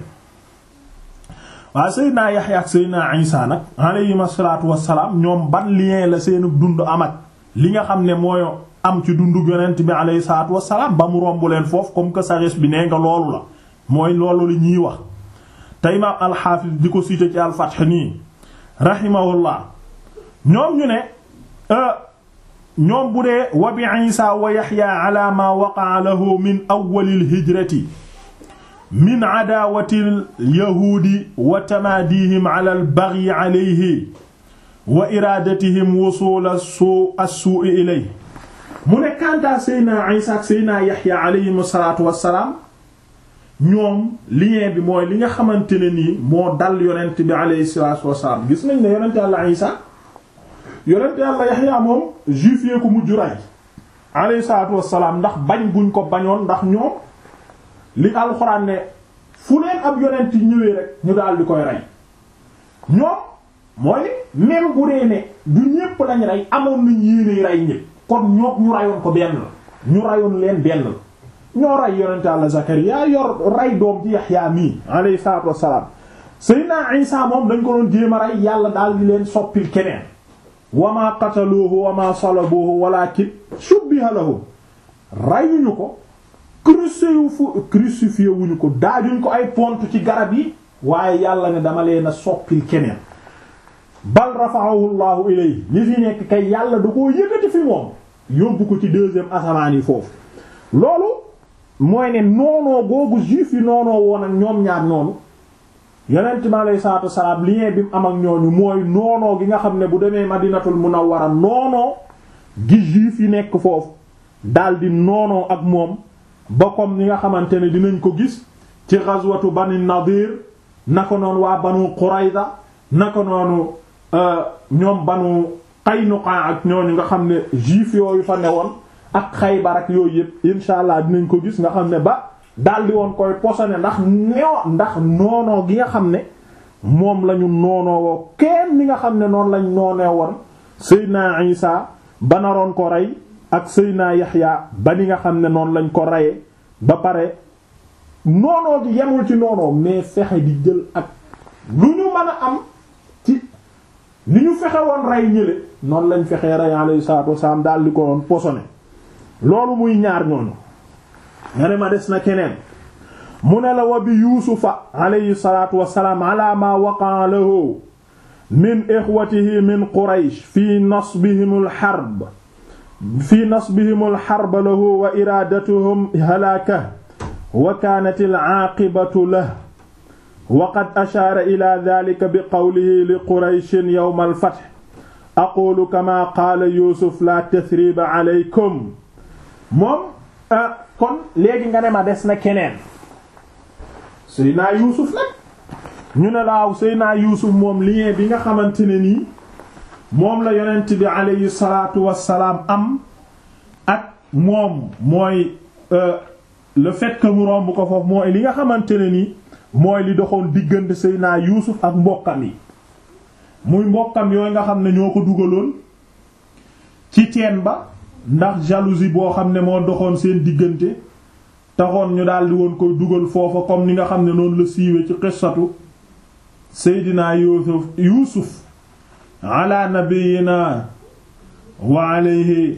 waaw Seydina Yaxya ak Seydina Isa nag alayhim asalaatu wassalaam ñoom ban lien la seenu dund am ak li nga xam ne mooy am ci dundu yonent bi alayhi salaatu wassalaam ba mu romb leen foofu comme que sagesse bi nee nga loolu la mooy loolu la ñuy wax te imaam alxaafis di ko cité ci alfath nii rahimahullah ñoom ñu ne ñoom bu dee wa bi isa wa yaxya ala ma waqaa lahu min awwalil hijrati min adaawati alyahuudi wa tamaadihim ala albagyi alayhi wa iraadatihim wusuul assuui ilayhi mu ne kantaa seydna isa ak seydna yaxya alayhim salaatu wassalaam ñoom lien bi mooy li nga xamante ne nii moo dal yonent bi alayhi salaatu wassalaam gis nañ ne yonent yàlla Isa yonent yàlla Yaxya moom juif yee ko mujj rey alayhi salaatu wassalaam ndax bañ guñ ko bañoon ndax ñoom li alxuraan ne fu leen ab yonent ñëwee rek ñu daal di koy rey ñoom mooy même bu dee ne du ñépp lañ rey amoon nañ yéene rey ñépp kon ñoo ñu reyoon ko benn la ñu reyoon leen benn la ñoo rey yonent Yàlla Zakariya yor rey doom ci Yaxya mii alayhi salaatu wassalaam Seydina Isa moom dañ ko doon jéem a rey yàlla daal di leen soppil keneen wa maa qataluuhu wa maa salabuuhu walaakin shubbiha lahum reyuñu ko crucifié wuñu ko daajuñ ko ay pont ci garab yi waaye yàlla ne dama leen a soppil keneen bal rafa'ahu llahu ilayhi li fi nekk kay yàlla da koo yëkkati fi moom yóbbu ko ci deuxième asamaan yi foofu loolu mooy ne noonoo googu juif yi noonoo woon ak ñoom ñaar noonu yonent mi alayhi salaatu wasalaam lien bi mu am ak ñooñu mooy noonoo gi nga xam ne bu demee madinatul munawwara noonoo gi juif yi nekk foofu daldi noonoo ak moom ba comme ni nga xamante ne dinañ ko gis ci ghazwatu bani nadir naka noonu waa banu qurayza naka noonu ñoom banu qaynuqa ak ñooñu nga xam ne juif yooyu fa newoon ak xaybar ak yooyu yëpp insha allah dinañ ko gis nga xam ne ba daldi woon koy posone ndax neo ndax noonoo gi nga xam ne moom lañu noonoo woo kenn ni nga xam ne noonu lañ noonee woon Seydina Isa ba naroon ko rey ak Seydina Yaxya ba ni nga xam ne noonu lañ ko reyee ba pare noonoo gi yemul ci noonoo mais fexe di jël ak lu ñu mën a am ci ni ñu fexe woon rey ñële noonu lañ fexee rey alayhi salaatu wasalaam daal di ko doon posone loolu muy ñaar ñooñu nga ne ma des na keneen mu ne la wa bi yuusufa alayhi salaatu wasalaam ala ma waqaa lahu min ixwatihi min quraysh fi nasbihim alxarb fi nasbihim alxarb lahu wa iraadatuhum halaakah wa kaanat alaaqibatu lahu wa qad ashaara ila dhalika bi qawlihi li qurayshin yawma alfath aqulu kama qaala yuusuf la tathriba alaykum moom kon léegi nga ne ma des na keneen Seydina Yuusuf nag ñu ne laaw Seydina Yuusuf moom lien bi nga xamante ne nii moom la yonent bi aleyhi salaatu wassalaam am ak moom mooy le fait que mu romb ko foofu mooy li nga xamante ne nii mooy li doxoon diggante Seydina Yuusuf ak mbokkam yi muy mbokkam yooyu nga xam ne ñoo ko dugaloon ci teen ba ndax jalousie boo xam ne moo doxoon seen diggante taxoon ñu daldi woon koy dugal foofa comme ni nga xam ne noonu la siiwe ci qissatu seydina yuusuf yuusuf ala nabiyina wa alayhi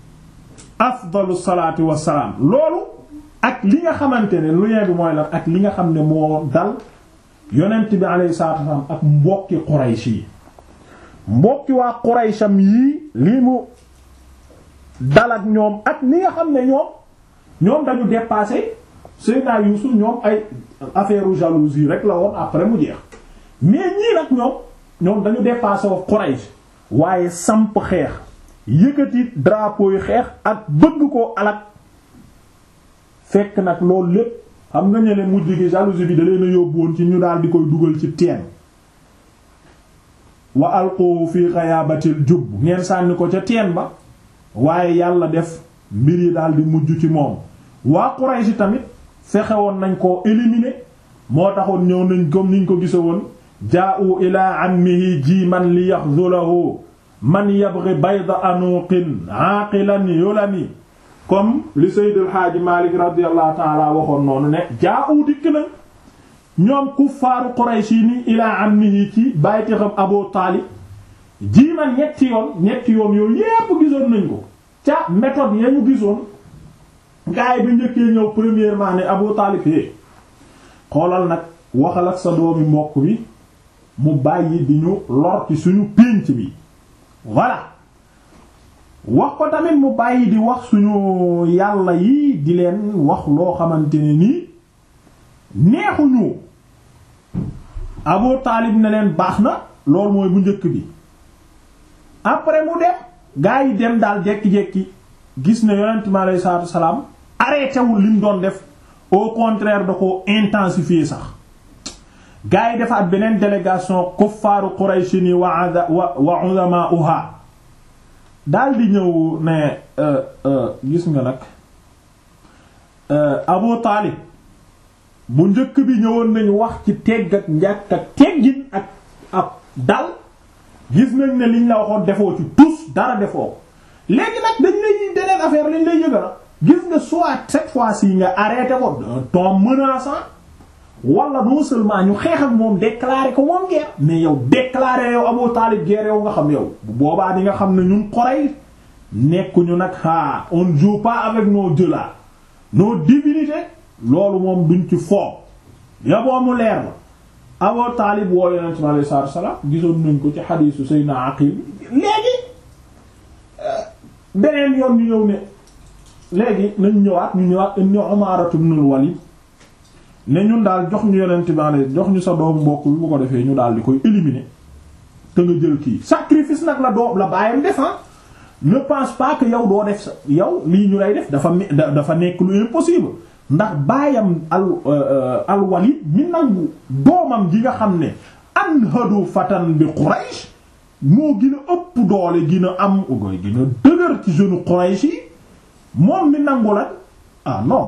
afdalu salaatu wassalaam loolu ak li nga xamante ne lu bi mooy lan ak li nga xam ne moo dal yonent bi alayhi salaatu wassalaam ak mbokki quraysh yi mbokki waa quraysham yii lii mu dal ak ñoom ak ni nga xam ne ñoom ñoom dañu dépassé Seydina Yuusuf ñoom ay affaire jalousie rek la woon après mu jeex mais ñii nag ñoom ñoom dañu dépassé wa Quraysh waaye samp xeex yëkkati drapeau yi xeex ak bëgg koo alak fekk nag loolu lépp xam nga ñële mujj gi jalousie bi da leen a yóbbu woon ci ñu daal di koy dugal ci teen wa alqohu fi ghayabatil jubb ngeen sànni ko ca teen ba waaye yàlla def mbir yi daal di mujj ci moom waa Quraysh tamit fexe woon nañ koo éliminer moo taxoon ñëw nañ comme niñ ko gise woon jaa'u ilaa ammihi jiiman li yaxzulahu man yabghi bayda anuqin aaqilan yulami comme li Seydil Haaji Malik radiyallahu ta'ala waxoon noonu ne jaa'u dikk na ñoom kuffaaru Quraysh yi ni ilaa ammihi ci bàyti xam Abu Taalib jiiman ñetti yoon ñetti yoon yooyu yépp gisoon nañ ko ca méthode ya ñu gisoon gaay bi njëkkee ñëw premièrement ne Abu Taalib é xoolal nag waxal ak sa doomi mbokk bi mu bàyyi di ñu lor ci suñu pénc bi voilà wax ko tamit mu bàyyi di wax suñu yàlla yi di leen wax loo xamante ne nii neexuñu Abu Taalib ne leen baax na loolu mooy bu njëkk bi après mu dem gaa yi dem daal jekki-jekki gis ne yonent mi alayhi salaatu salaam arrêté wul li mu doon def au contraire da ko intensifier sax gars yi defaat beneen délégation kuffaaru Qurayshi ni wa wa wa ulama'uha daal di ñëw ne gis nga nag Abu Taalib bu njëkk bi ñëwoon nañu wax ci tegg ak njàkk ak teggin ak ab dal gis nañ ne liñ la waxoon defoo ci tous dara defoo léegi nag dañ lay deneen affaire lañ lay yëgala gis nga soit cette fois-ci nga arrêté ko d'un ton menaçant wala non seulement ñu xeex ak moom déclarer ko moom guerre mais yow déclarer yow Abu Talib guerre yow nga xam yow bu boobaa di nga xam ne ñun Quraysh nekkuñu nag ah on ne joue pas avec nos dieux là nos divinités loolu moom duñ ci foo yaboo mu leer la Abu Talib woo Yonent bi alayhi salaatu wa salaam gisoon nañ ko ci xadiisu Sayyidina Aqil léegi beneen yoon ñu ñëw ne léegi nañ ñëwaat ñu ñëwaat indi Umaaratu ibnul Walid ne ñun daal jox ñu Yonent bi alayhi jox ñu sa doomu mbokk bi bu ko defee ñu daal di koy éliminer te nga jël kii sacrifice nag la doom la bàyyam def ne pense pas que yow doo def sa yow lii ñu lay def dafa dafa nekk lu impossible ndax baayam al al Walid mi nangu doomam ji nga xam ne anhadu fatan bi Quraysh moo gën a ëpp doole gën a am ugoy gën a dëgër ci jeune Quraysh yi moom mi nangu la ah non